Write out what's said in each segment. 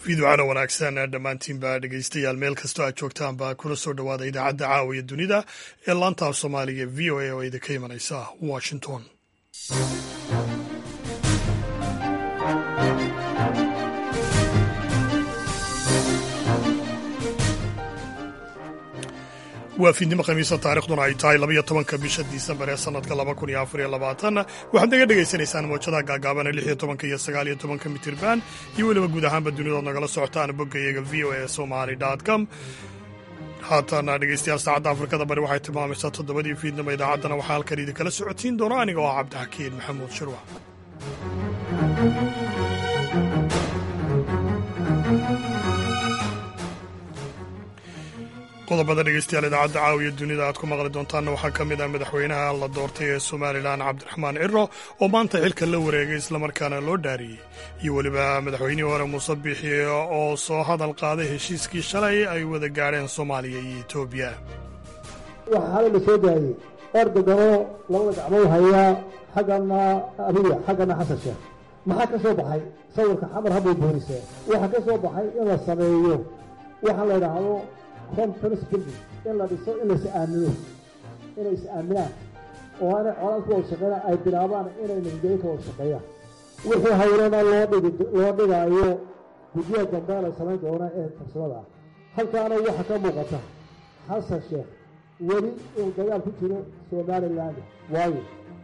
fiidwacana wanaagsan dhammaantiinba dhegeystayaal meel kastoo aad joogtaanba kuna soo dhowaada idaacadda caawiya dunida ee laantaaf soomaaliga v o a oo idinka imanaysa washington waa fiidnimo khamiisa taarikhduna ay tahay labaiyo tobanka bisha disembar ee sanadka laba kun iyo afar iyo labaatan waxaad naga dhagaysanaysaan mawjadaha gaagaabana lix iyo tobanka iyo sagaal iyo tobanka mitirban iyo weliba guud ahaanba dunidood nagala socotaan boggayaga v o a somali com haatana dhegeystayaal saacadda afrikada bari waxay tilmaamaysaa toddobadii fiidnimo idaacaddana waxaa halkan idinkala socotiin doona aniga oo ah cabdixakiin maxamuud shirwac qodobada dhegeystayaal idaacadda caawiya dunida aad ku maqli doontaanna waxaa ka mid ah madaxweynaha la doortay ee somalilan cabdiraxmaan ciro oo maanta xilka la wareegay islamarkaana loo dhaariyey iyo weliba madaxweynihii hore muuse biixi oo soo hadal qaaday heshiiskii shalay ay wada gaadheen soomaaliya iyo etoobiya waxaa xalay la soo daayey erdoganoo labada gacmood hayaa xaggana abiya xaggana xasan sheekh maxaa ka soo baxay sawirka xamar habbay boorisee waxaa ka soo baxay in la sameeyo waxaa la idhaahdo conference building in la dhiso in lais aamino inay is aaminaan oo aanay colaad ku wada shaqeeyaan ay bilaabaan inay nabadgelyo ka wada shaqeeyaan wixii hawlana loo dhigi loo dhigaayo guddiyaha dambe la samayn doona ee farsamada ah halkaana waxaa ka muuqata xasan sheekh weli uu dagaal ku jiro somaliland waayo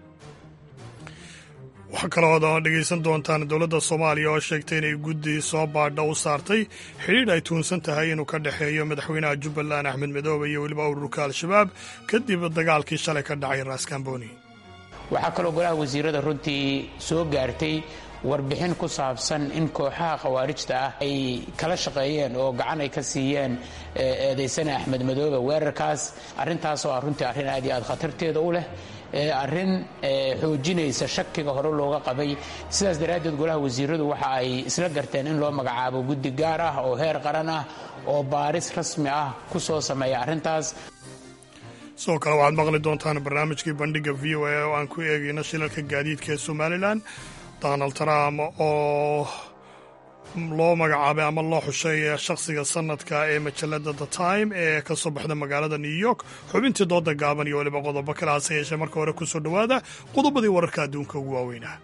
waxaa kaloood dhegaysan doontaan dowladda soomaaliya oo sheegtay inay guddi soo baadha u saartay xidhiidh ay tuunsan tahay inuu ka dhexeeyo madaxweynaha jubbaland axmed madoobe iyo weliba ururka al-shabaab kadib dagaalkii shalay ka dhacay raaskambooni waxaa kaloo golaha wasiirada runtii soo gaartay warbixin ku saabsan in kooxaha khawaarijta ah ay kala shaqeeyeen oo gacan ay ka siiyeen eedaysane axmed madoobe weerarkaas arrintaasoo ah runtii arrin aad iyo aad khatarteeda u leh arrin xoojinaysa shakiga hore looga qabay sidaas daraaddeed golaha wasiiradu waxa ay isla garteen in loo magacaabo guddi gaar ah oo heer qaran ah oo baaris rasmi ah ku soo sameeya arrintaas sidoo kale waxaad maqli doontaan barnaamijkii bandhigga v o a oo aan ku eegayno shilalka gaadiidka ee somalilan donald trump oo loo magacaabay ama loo xushay shakhsiga sanadka ee majalada the time ee ka soo baxda magaalada new york xubintii dooda gaaban iyo weliba qodobo kale hase yeeshee marka hore ku soo dhowaada qodobadii wararka adduunka ugu waaweynah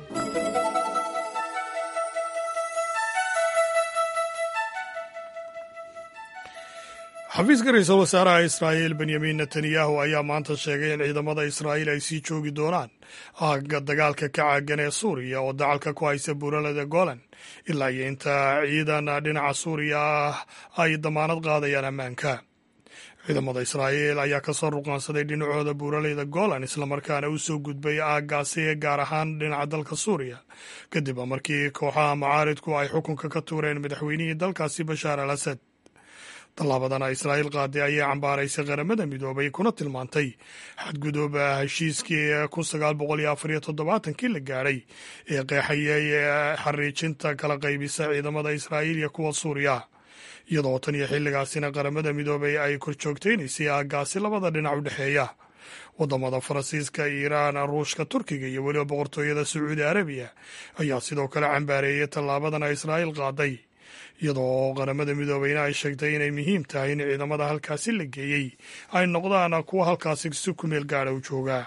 xafiiska ra-iisul wasaaraha israa'iil benyamin netanyahu ayaa maanta sheegay in ciidamada israa'iil ay sii joogi doonaan aagga dagaalka ka caagan ee suuriya oo dacalka ku haysa buuralada golan ilaa iyo inta ciidan dhinaca suuriya ah ay damaanad qaadayaan ammaanka ciidamada israa'iil ayaa ka soo ruqaansaday dhinacooda buuraleyda golan islamarkaana u soo gudbay aaggaasi gaar ahaan dhinaca dalka suuriya kadib markii kooxaha macaaridku ay xukunka ka tuureen madaxweynihii dalkaasi bashaar al asad tallaabadana israa'iil qaaday ayaa cambaaraysay qaramada midoobay kuna tilmaantay xadgudooba heshiiskii kun sagaal boqol iyo afar iyo toddobaatankii la gaadhay ee qeexayay xariijinta kala qaybisa ciidamada israa'iil iyo kuwa suuriya iyadoo tan iyo xilligaasina qaramada midoobay ay korjoogtaynaysay aaggaasi labada dhinac u dhexeeya waddamada faransiiska iiraan ruushka turkiga iyo weliba boqortooyada sacuudi arabiya ayaa sidoo kale cambaareeyay tallaabadana israa'iil qaaday iyadoo qaramada midoobeyna ay sheegtay inay muhiim tahay in ciidamada halkaasi la geeyey ay noqdaan kuwa halkaasi si ku meel gaadha u jooga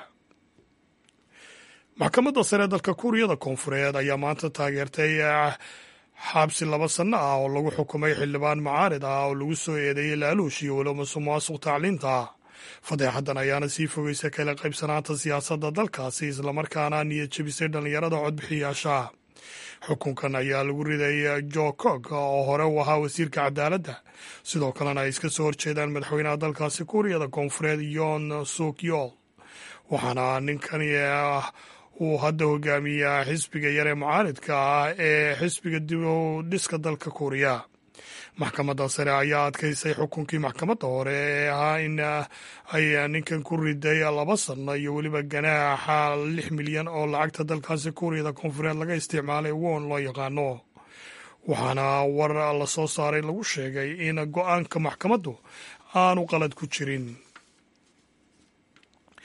maxkamadda sare dalka kuuriyada koonfureed ayaa maanta taageertay xabsi laba sanno ah oo lagu xukumay xildhibaan macaarid ah oo lagu soo eedeeyey laaluush iyo weliba musuq maasuq tacliinta fadeexadan ayaana sii fogeysa kala qaybsanaanta siyaasadda dalkaasi islamarkaana niyad jebisay dhallinyarada codbixiyaasha xukunkan ayaa lagu riday jo cog oo hore u ahaa wasiirka cadaaladda sidoo kalena ay iska soo horjeedaan madaxweynaha dalkaasi kuuriyada koonfureed yon suk yool waxaana ninkani uu hadda hogaamiyaa xisbiga yar ee mucaaridka ah ee xisbiga dib u dhiska dalka kuuriya maxkamadda sare ayaa adkaysay xukunkii maxkamadda hore ee ahaa in ay ninkan ku riday laba sanno iyo weliba ganaaxa lix milyan oo lacagta dalkaasi kuuriyada koonfureed laga isticmaalay won loo yaqaano waxaana war la soo saaray lagu sheegay in go-aanka maxkamaddu aanu qalad ku jirin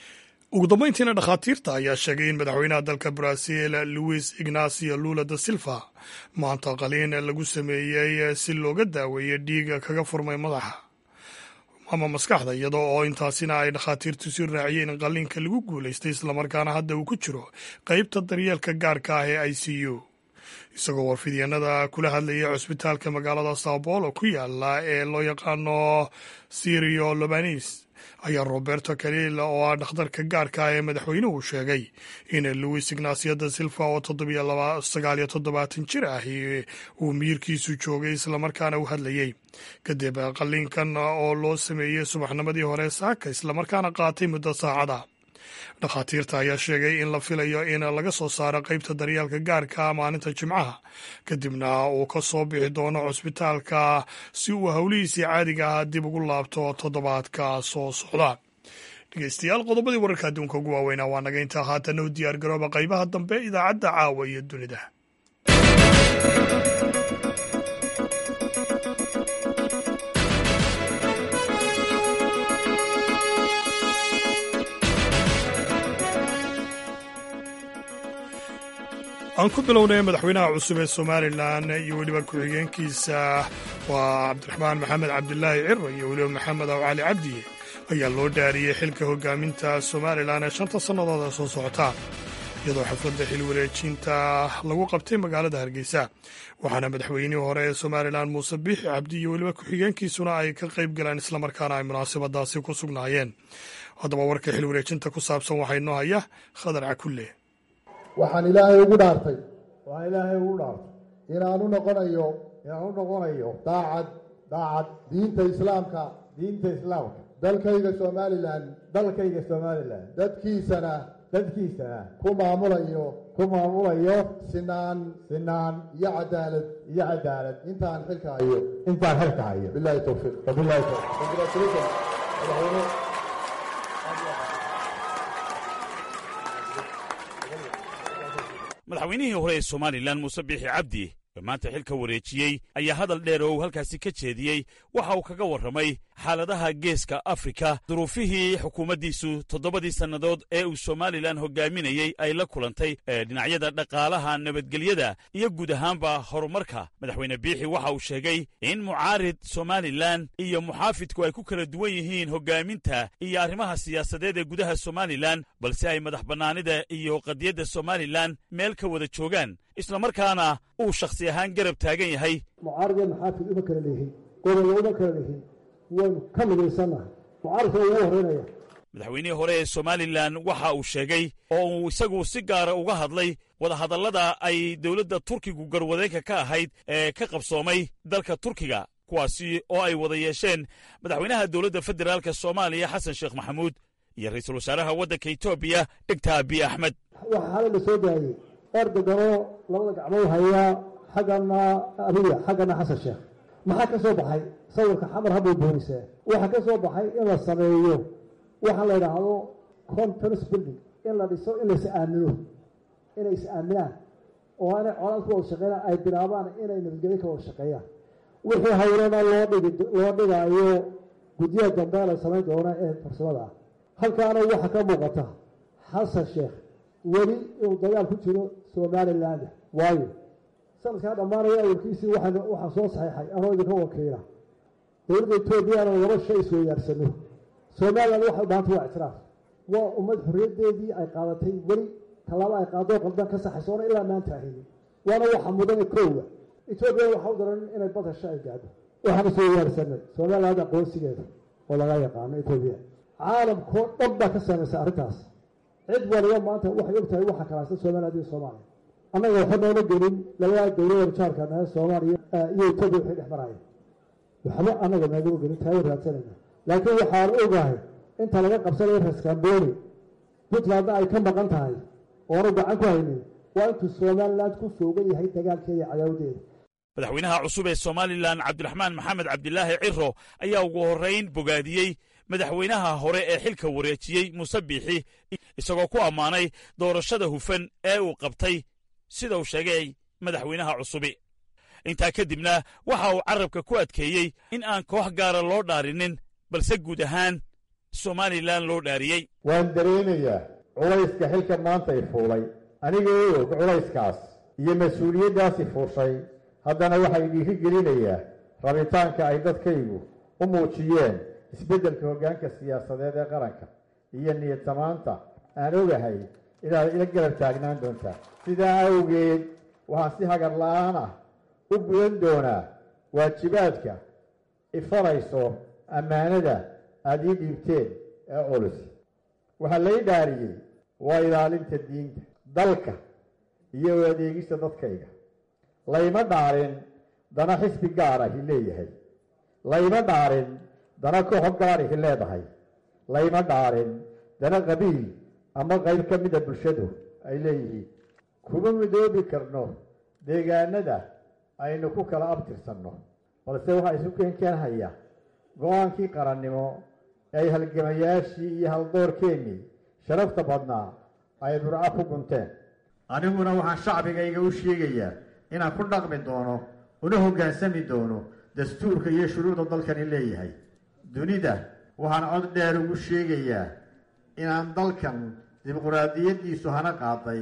ugu dambayntiina dhakhaatiirta ayaa sheegay in madaxweynaha dalka brazil luis ignacio lula da silva maanta qaliin lagu sameeyey si looga daaweeyo dhiiga kaga furmay madaxa ama maskaxda iyadoo oo intaasina ay dhakhaatiirtu si raaciyeen in qaliinka lagu guulaystay islamarkaana hadda uu ku jiro qeybta daryeelka gaarka ah ee i c u isagoo warfidyanada kula hadlayay cusbitaalka magaalada sao paulo ku yaala ee loo yaqaano sirio lobanis ayaa roberto kalila oo ah dhakhtarka gaarka ah ee madaxweynuhu sheegay in luis ignacio da silva oo sagaal iyo toddobaatan jir ah uu miyirkiisu joogay islamarkaana u hadlayey kadib qaliinkan oo loo sameeyey subaxnimadii hore saaka islamarkaana qaatay muddo saacada dhakhaatiirta ayaa sheegay in la filayo in laga soo saaro qeybta daryeelka gaarka maalinta jimcaha kadibna uu ka soo bixi doono cusbitaalka si uu howlihiisii caadiga ah dib ugu laabto toddobaadka soo socda dhegeystayaal qodobadii wararka adduunka ugu waaweynaa waa naga intaa haatana u diyaar garooba qaybaha dambe idaacadda caawa iyo dunida aan ku bilownay madaxweynaha cusub ee somalilan iyo weliba ku-xigeenkiisa waa cabdiraxmaan maxamed cabdilaahi ciro iyo weliba maxamed aw cali cabdiye ayaa loo dhaariyey xilka hogaaminta somalilan ee shanta sannadooda soo socota iyadoo xafladda xil wareejinta lagu qabtay magaalada hargeysa waxaana madaxweynihii hore ee somalilan muuse biixi cabdi iyo weliba ku-xigeenkiisuna ay ka qayb galeen islamarkaana ay munaasabadaasi ku sugnaayeen haddaba warka xil wareejinta ku saabsan waxaa inoo haya khadar cakulle waxaan ilaahay ugu dhaartay waxaan ilaahay ugu dhaartay inaanu noqonayo inaanu noqonayo daacad daacad diinta islaamka diinta islaamka dalkayga somalilan dalkayga somalilan dadkiisana dadkiisana ku maamulayo ku maamulayo sinaan sinaan iyo cadaalad iyo cadaalad intaan xilka hayo intaan xilka hayo bilahi towfiiq wabilahi towfiiq congratulations madaxweyne madaxweynihii hore ee somalilan muuse biixi cabdi ee maanta xilka wareejiyey ayaa hadal dheer oo uu halkaasi ka jeediyey waxa uu kaga warramay xaaladaha geeska afrika duruufihii xukuumaddiisu toddobadii sannadood ee uu somalilan hogaaminayey ay la kulantay ee dhinacyada dhaqaalaha nabadgelyada iyo guud ahaanba horumarka madaxweyne biixi waxa uu sheegay in mucaarid somalilan iyo muxaafidku ay ku kala duwan yihiin hoggaaminta iyo arrimaha siyaasadeed ee gudaha somalilan balse ay madax bannaanida iyo qadiyadda somalilan meel ka wada joogaan islamarkaana uu shakhsi ahaan garab taagan yahay mucaarad iyo maxaafid uma kala leehin gobollo uma kala leehin waynu ka midaysannahay mucaaradka ugu horreynaya madaxweynihii hore ee somalilan waxa uu sheegay oo uu isagu si gaara uga hadlay wadahadallada ay dowladda turkigu garwadeenka ka ahayd ee ka qabsoomay dalka turkiga kuwaasi oo ay wada yeesheen madaxweynaha dowladda federaalka soomaaliya xasan sheekh maxamuud iyo ra'iisul wasaaraha waddanka etoobiya dhegta abiy axmed waxaa xalay la soo daayey erdoganoo labada gacmood hayaa xaggana abiya xaggana xasan sheekh maxaa ka soo baxay sawirka xamar habbay boonisee waxaa ka soo baxay in la sameeyo waxaa la yidhaahdo conference building in la dhiso in lais aamino inay is aaminaan oo inay colaad ku wada shaqeeyaan ay bilaabaan inay nabadgelyo ka wada shaqeeyaan wixii hawlana loo dhigi loo dhigaayo guddiyaha dambe la samayn doona ee farsamada ah halkaana waxaa ka muuqata xasan sheekh weli inuu dagaal ku jiro somaliland waayo sanadkaa dhammaanaya awalkiisii waxaan soo saxiixay anoo idinka wakiila dowladda etoobiyana laba shay isweydaarsano somaliland waxay u bahantay waa ictiraaf waa ummad xorriyaddeedii ay qaadatay weli tallaabo ay qaadoo qaldan ka saxayso oona ilaa maanta ahaynin waana waxa mudane koowa etoobiya waxa u daran inay bad hesho ay gaadho waxaan isweydaarsanay somaliland aqoonsigeeda oo laga yaqaano etoobiya caalamkoo dhan baa ka saamaysa arrintaas cid waliba maanta waxay og tahay waxa kalaasta somaliland iyo soomaaliya annaga waxa nooma gelin labadaa dowlada jaarka nahe soomaaliya iyo etoobiya waxay dhex maraya waxba annaga naagama gelin taaya raadsanayna laakiin waxaan ogahay inta laga qabsanayo raskamboni puntlandna ay ka maqan tahay oonu gacan ku haynin waa intuu somaliland ku foogan yahay dagaalkeeda iyo cadaawadeeda madaxweynaha cusub ee somalilan cabdiraxmaan maxamed cabdilaahi ciro ayaa ugu horrayn bogaadiyey madaxweynaha hore ee xilka wareejiyey muuse biixi isagoo ku ammaanay doorashada hufan ee uu qabtay sida uu sheegay madaxweynaha cusubi intaa kadibna waxa uu carrabka ku adkeeyey in aan koox gaara loo dhaarinin balse guud ahaan somalilan loo dhaariyey waan dareemayaa culayska xilka maanta i fuulay aniga oo og culayskaas iyo mas-uuliyaddaas i fuushay haddana waxay dhiiri gelinayaa rabitaanka ay dadkaygu u muujiyeen isbeddelka hoggaanka siyaasadeed ee qaranka iyo niyad samaanta aan ogahay inaad ila garab taagnaan doontaa sidaa awgeed waxaan si hagar la-aan ah u gudan doonaa waajibaadka ifarayso ammaanada aada ii dhiibteen ee culus waxaa lay dhaariyey waa ilaalinta diinta dalka iyo adeegista dadkayga layma dhaarin dana xisbi gaarahi leeyahay layma dhaarin dana kooxo gaarihi leedahay layma dhaarin dana qabiil ama qayb ka mida bulshadu ay leeyihiin kuma midoobi karno deegaanada aynu ku kala abtirsanno balse waxaa isu keenkeenhaya go-aankii qarannimo ee ay halgamayaashii iyo haldoorkeennii sharafta badnaa ay burco ku gunteen aniguna waxaan shacbigayga u sheegayaa inaan ku dhaqmi doono una hoggaansami doono dastuurka iyo shuruucda dalkani leeyahay dunida waxaan cod dheer ugu sheegayaa inaan dalkan dimuquraadiyaddiisu hana qaaday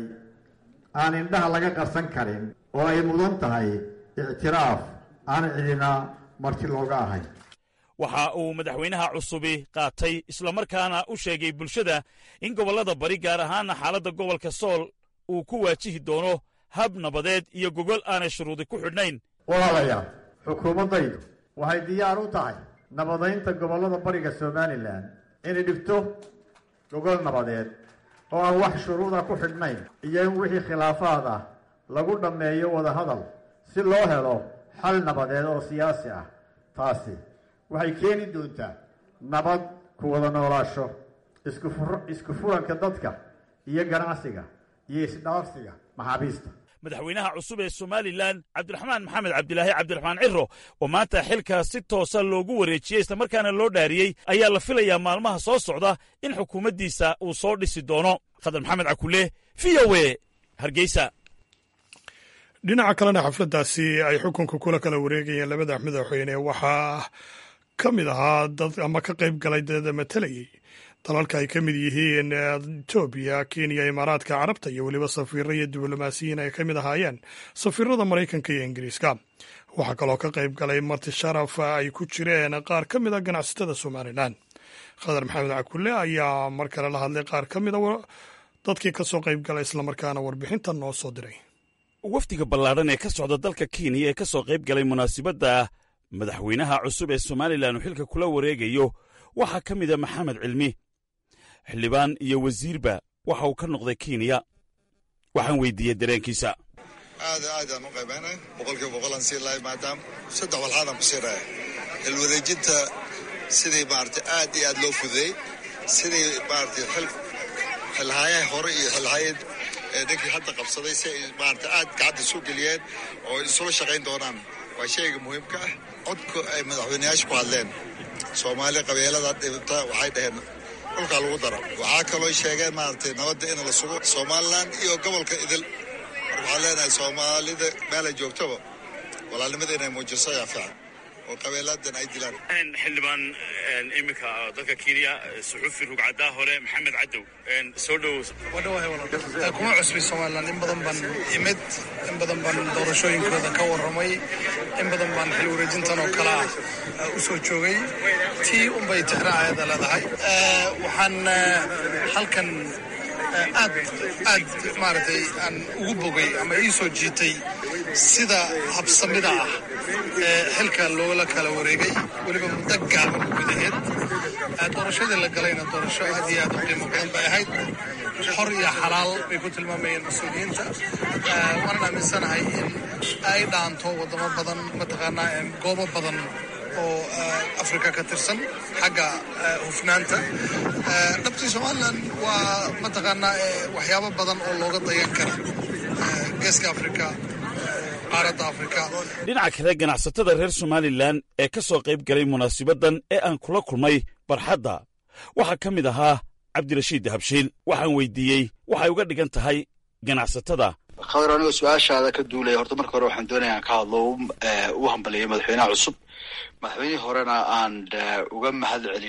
aan indhaha laga qarsan karin oo ay mudan tahay ictiraaf aan cidina marti looga ahayn waxa uu madaxweynaha cusubi qaatay islamarkaana u sheegay bulshada in gobollada bari gaar ahaana xaaladda gobolka sool uu ku waajihi doono hab nabadeed iyo gogol aanay shuruudi ku xidhnayn walaalayaal xukuumaddaydu waxay diyaar u tahay nabadaynta gobollada bariga somalilan inay dhigto gogol nabadeed oo aan wax shuruuda ku xidhnayn iyo in wixii khilaafaad ah lagu dhammeeyo wadahadal si loo helo xal nabadeed oo siyaasi ah taasi waxay keeni doontaa nabad ku wada noolaasho isku furanka dadka iyo ganacsiga iyo isdhaafsiga maxaabiista madaxweynaha cusub ee somalilan cabdiraxmaan maxamed cabdilaahi cabdiraxmaan ciro oo maanta xilka si toosa loogu wareejiyey islamarkaana loo dhaariyey ayaa la filayaa maalmaha soo socda in xukuumaddiisa uu soo dhisi doono khadar maxamed cakule v o e hargeysa dhinaca kalena xafladdaasi ay xukunka kula kala wareegayeen labada madaxweyne waxaa ka mid ahaa dad ama ka qayb galay dad matalayay dalalka ay ka mid yihiin etoobiya kenya imaaraadka carabta iyo weliba safiiro iyo diblomaasiyiin ay ka mid ahaayeen safiirada maraykanka iyo ingiriiska waxaa kaloo ka qayb galay marti sharaf ay ku jireen qaar ka mid a ganacsatada somalilan khadar maxamed cakule ayaa mar kale la hadlay qaar ka mida dadkii ka soo qayb galay islamarkaana warbixinta noo soo diray wafdiga ballaadhan ee ka socda dalka kenya ee ka soo qayb galay munaasibadda madaxweynaha cusub ee somalilan uu xilka kula wareegayo waxaa ka mida maxamed cilmi xildhibaan iyo wasiirba waxa uu ka noqday kenya waxaan weydiiyey dareenkiisa aad aadaan u qaybaynay boqolkiiba boqolaan sii lahay maadaama saddex walxaadaan ku siiraya xilwareejinta sidii maarata aad iyo aad loo fududeey sidii maarata xilhaayaha hore iyo xilhaayad ninkii hadda qabsaday si ay maarata aad gacanta isu geliyeen oo isula shaqayn doonaan waa shayga muhiimka ah codka ay madaxweyneyaasha ku hadleen soomaali qabeelada dhibta waxay dhaheen dhulkaa lagu daro waxaa kaloo sheegeen maaragtay nabadda in la sugo somalilan iyo gobolka idil marka waxaan leenahay soomaalida meelay joogtaba walaalnimada inay muujiso ayaa fiican oo qabeeladan ay dilaan xildhibaan iminka dalka kenya suxuufi rugcadaa hore maxamed cadow soo dhowow kuma cusbi somalilan in badan baan imid in badan baan doorashooyinkooda ka warramay in badan baan xil wareejintan oo kale ah u soo joogay tii unbay tixraacayada leedahay waxaan halkan aad aad maaragtay aan ugu bogay ama ii soo jiitay sida habsamida ah ee xilka loola kala wareegay weliba muddo gaaban gudaheed doorashadii la galayna doorasho aad iyo aad u qiimo badan bay ahayd xor iyo xalaal bay ku tilmaamayeen mas-uuliyiinta waanan aaminsanahay in ay dhaanto waddamo badan mataqaanaa goobo badan oo afrika ka tirsan xagga hufnaanta dhabtii somalilan waa mataqaanaa waxyaabo badan oo looga dayan kara geeska afrika qaaradda afrika dhinaca kale ganacsatada reer somalilan ee ka soo qayb galay munaasibaddan ee aan kula kulmay barxadda waxaa ka mid ahaa cabdirashiid dahabshiil waxaan weydiiyey waxay uga dhigan tahay ganacsatada khadar anigoo su-aashaada ka duulaya horta marka hore waxaan doonaya aan ka hadlo u hambaliyo madaxweynaha cusub madaxweynihii horena aan uga mahad celino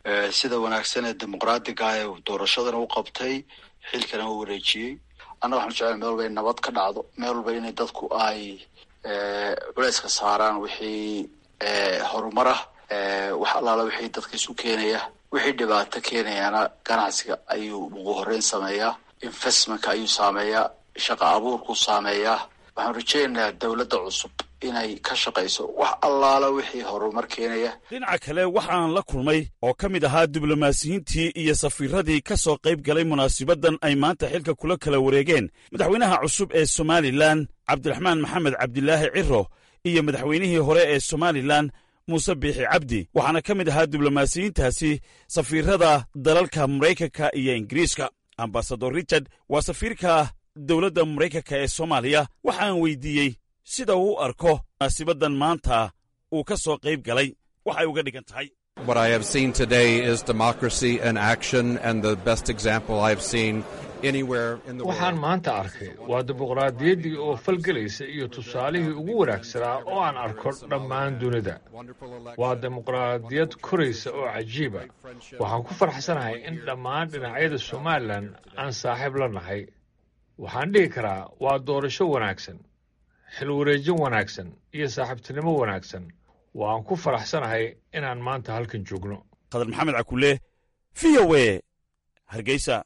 sida wanaagsan ee dimuqraadiga ah ee doorashadana u qabtay xilkana u wareejiyey anna waxaan jeclay meel walba in nabad ka dhacdo meel walba inay dadku ay culeyska saaraan wixii horumar ah wax allaala wixii dadka isu keenaya wixii dhibaato keenayana ganacsiga ayuu ugu horeyn sameeyaa investmentka ayuu saameeyaa shaqa abuurkuu saameeyaa waxaan rajeynayaa dowladda cusub inay ka shaqayso wax allaala wixii horumar keenaya dhinaca kale waxaan la kulmay oo ka mid ahaa diblomaasiyiintii iyo safiiradii ka soo qayb galay munaasibaddan ay maanta xilka kula kala wareegeen madaxweynaha cusub ee somalilan cabdiraxmaan maxamed cabdilaahi ciro iyo madaxweynihii hore ee somalilan muuse biixi cabdi waxaana ka mid ahaa diblomaasiyiintaasi safiirada dalalka maraykanka iyo ingiriiska ambasador richard waa safiirka dowladda maraykanka ee soomaaliya waxaan weydiiyey sida uu u arko munaasibaddan maanta uu ka soo qayb galay waxay uga dhigan tahay What I have seen today is democracy in action and the best example I've seen anywhere in the waxaan maanta arkay waa dimuqraadiyaddii oo falgelaysa iyo tusaalihii ugu wanaagsanaa oo aan arko dhammaan dunida waa dimuqraadiyad koraysa oo cajiiba waxaan ku farxsanahay in dhammaan dhinacyada somalilan aan saaxiib la nahay waxaan dhihi karaa waa doorasho wanaagsan xil wareejin wanaagsan iyo saaxiibtinimo wanaagsan waan ku faraxsanahay inaan maanta halkan joogno khadar maxamed cakule v o e hargeysa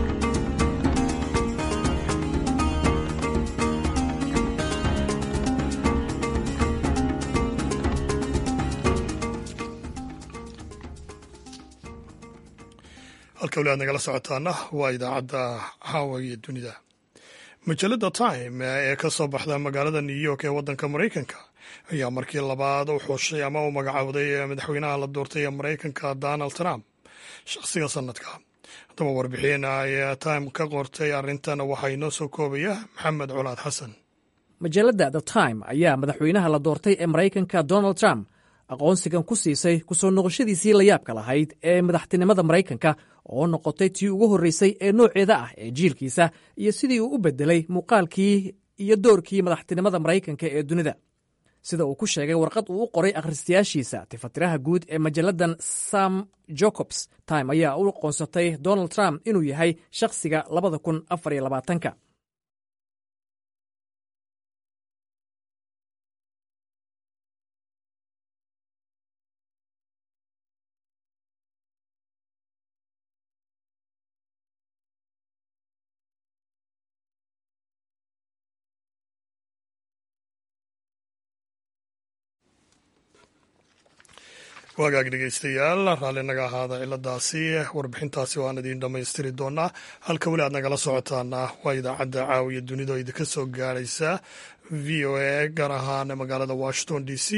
halka weli aad nagala socotaana waa idaacadda caawa iyo dunida majalada time ee ka soo baxda magaalada new york ee waddanka maraykanka ayaa markii labaad u xushay ama u magacowday madaxweynaha la doortay ee maraykanka donald trump shakhsiga sanadka haddaba warbixin ay time ka qortay arrintan waxaa inoo soo koobaya maxamed colaad xasan majalladda the time ayaa madaxweynaha la doortay ee maraykanka donald trump aqoonsigan ku siisay kusoo noqoshadiisii layaabka lahayd ee madaxtinimada maraykanka oo noqotay tii ugu horreysay ee nooceeda ah ee jiilkiisa iyo sidii uu u beddelay muuqaalkii iyo doorkii madaxtinimada maraykanka ee dunida sida uu ku sheegay warqad uu u qoray akhristayaashiisa tifatiraha guud ee majalladan sam jacobs time ayaa u aqoonsatay donald trump inuu yahay shakhsiga labada kun afar iyo labaatanka waagaag dhegeystayaal raalli naga ahaada ciladaasi warbixintaasi waan idiin dhammaystiri doonaa halka weli aad nagala socotaana waa idaacadda caawiya dunida oo idinka soo gaaraysa v o a gaar ahaan magaalada washington d c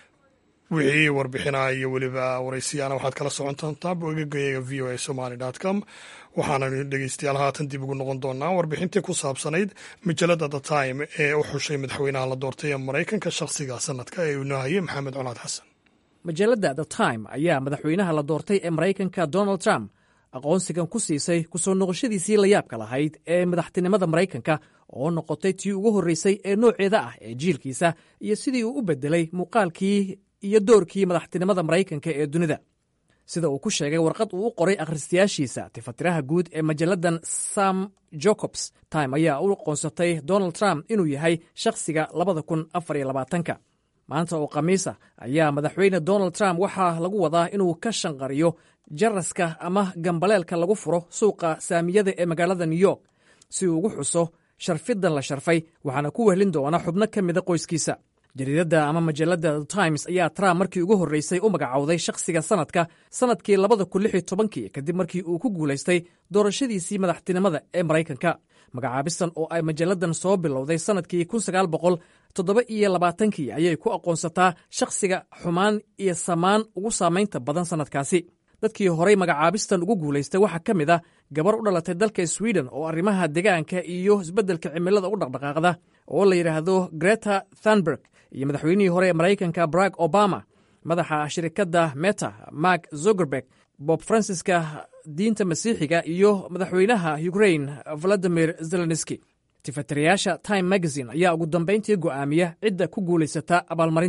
wixii warbixinaa iyo weliba waraysiyaana waxaad kala socon doontaa bogagayaga v o a somaly com waxaana dhegeystayaal haatan dib ugu noqon doonaa warbixintii ku saabsanayd majalada the time ee u xushay madaxweynaha la doortay ee maraykanka shakhsiga sanadka ee uu nahayay maxamed colaad xasan majalladda the time ayaa madaxweynaha la doortay ee maraykanka donald trump aqoonsigan ku siisay kusoo noqoshadiisii layaabka lahayd ee madaxtinimada maraykanka oo noqotay tii ugu horreysay ee nooceeda ah ee jiilkiisa iyo sidii uu u beddelay muuqaalkii iyo doorkii madaxtinimada maraykanka ee dunida sida uu ku sheegay warqad uu u qoray akhristayaashiisa tifatiraha guud ee majalladan sam jacobs time ayaa u aqoonsatay donald trump inuu yahay shakhsiga labada kun afar iyo labaatanka maanta oo khamiisa ayaa madaxweyne donald trump waxaa lagu wadaa inuu ka shanqariyo jaraska ama gambaleelka lagu furo suuqa saamiyada ee magaalada new york si uu ugu xuso sharfidan la sharfay waxaana ku wehlin doona xubno ka mida qoyskiisa jariidadda ama majalladda the times ayaa trump markii ugu horreysay u magacowday shakhsiga sanadka sannadkii labada kun lix iyo tobankii kadib markii uu ku guulaystay doorashadiisii madaxtinimada ee maraykanka magacaabistan oo ay majalladan soo bilowday sannadkii kun sagaal boqol toddoba iyo labaatankii ayay ku aqoonsataa shakhsiga xumaan iyo samaan ugu saamaynta badan sannadkaasi dadkii horay magacaabistan ugu guulaystay waxaa ka mid ah gabar u dhalatay dalka sweden oo arrimaha degaanka iyo isbeddelka cimilada u dhaqdhaqaaqda oo la yidhaahdo greta thunberg iyo madaxweynihii hore ee maraykanka barack obama madaxa shirikadda meta mark zuckerberg bob fransiska diinta masiixiga iyo madaxweynaha ukrain valadimir zelenski tifatirayaasha time magazine ayaa ugu dambayntii go'aamiya cidda ku guulaysata abaalmarinta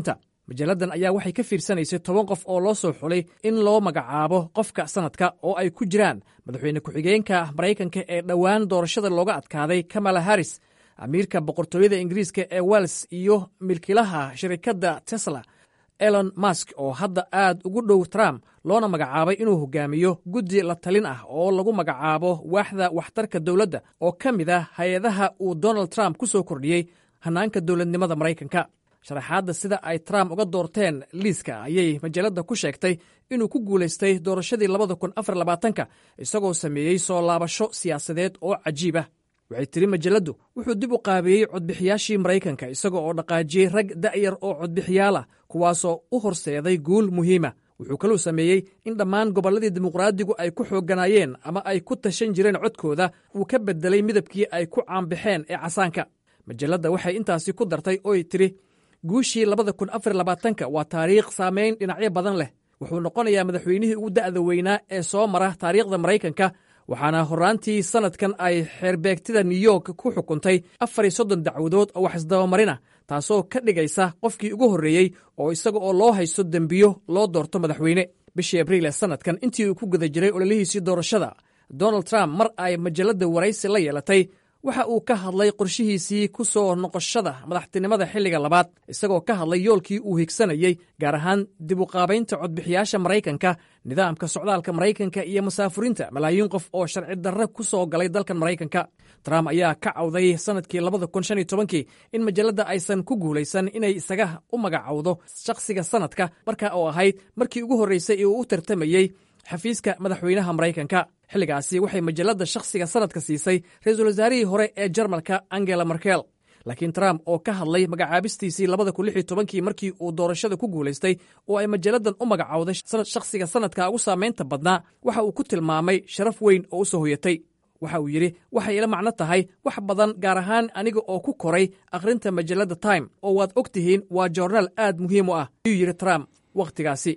majalladan ayaa waxay ka fiirsanaysay toban qof oo loo soo xulay in loo magacaabo qofka sannadka oo ay ku jiraan madaxweyne ku-xigeenka maraykanka ee dhowaan doorashada looga adkaaday kamala harris amiirka boqortooyada ingiriiska ee wels iyo milkilaha shirikadda tesla elon mask oo hadda aad ugu dhow trump loona magacaabay inuu hogaamiyo guddi la talin ah oo lagu magacaabo waaxda waxtarka dowladda oo ka mid ah hay-adaha uu donald trump ku soo kordhiyey hannaanka dowladnimada maraykanka sharaxaadda sida ay trump uga doorteen liiska ayay majalladda ku sheegtay inuu ku guulaystay doorashadii labada kun afar labaatanka isagoo sameeyey soo laabasho siyaasadeed oo cajiib ah waxay tiri majalladdu wuxuu dib u qaabeeyey codbixiyaashii maraykanka isaga oo dhaqaajiyey rag da'yar oo codbixiyaal ah kuwaasoo u horseeday guul muhiima wuxuu kaluu sameeyey in dhammaan gobolladii dimuqraadigu ay ku xoogganaayeen ama ay ku tashan jireen codkooda uu ka beddelay midabkii ay ku caanbaxeen ee casaanka majalladda waxay intaasi ku dartay oy tidhi guushii labada kun afar labaatanka waa taariikh saamayn dhinacyo badan leh wuxuu noqonayaa madaxweynihii ugu da'da weynaa ee soo mara taariikhda maraykanka waxaana horraantii sannadkan ay xeerbeegtida new york ku xukuntay afar iyo soddon dacwadood oo wax isdabamarina taasoo ka dhigaysa qofkii ugu horreeyey oo isaga oo loo haysto dembiyo loo doorto madaxweyne bishii abriil ee sannadkan intii uu ku guda jiray ololihiisii doorashada donald trump mar ay majalladda waraysi la yeelatay waxa uu ka hadlay qorshihiisii ku soo noqoshada madaxtinimada xilliga labaad isagoo ka hadlay yoolkii uu higsanayey gaar ahaan dib u qaabaynta codbixiyaasha maraykanka nidaamka socdaalka maraykanka iyo masaafurinta malaayiin qof oo sharci darre ku soo galay dalkan maraykanka trump ayaa ka cawday sannadkii labada kun shan iyo tobankii in majalladda aysan ku guulaysan inay isaga u magacowdo shakhsiga sannadka marka oo ahayd markii ugu horraysay ee uu u tartamayey xafiiska madaxweynaha maraykanka xilligaasi waxay majalladda shakhsiga sannadka siisay ra-iisul wasaarihii hore ee jarmalka angela merkel laakiin trump oo ka hadlay magacaabistiisii labada kun lix iyo tobankii markii uu doorashada ku guulaystay oo ay majalladan u magacowday shakhsiga sannadka ugu saamaynta badnaa waxa uu ku tilmaamay sharaf weyn oo u soo hoyatay waxa uu yidhi waxay ila macno tahay wax badan gaar ahaan aniga oo ku koray akhrinta majalladda time oo waad og tihiin waa joornaal aad muhiim u ah ayuu yidhi trump wakhtigaasi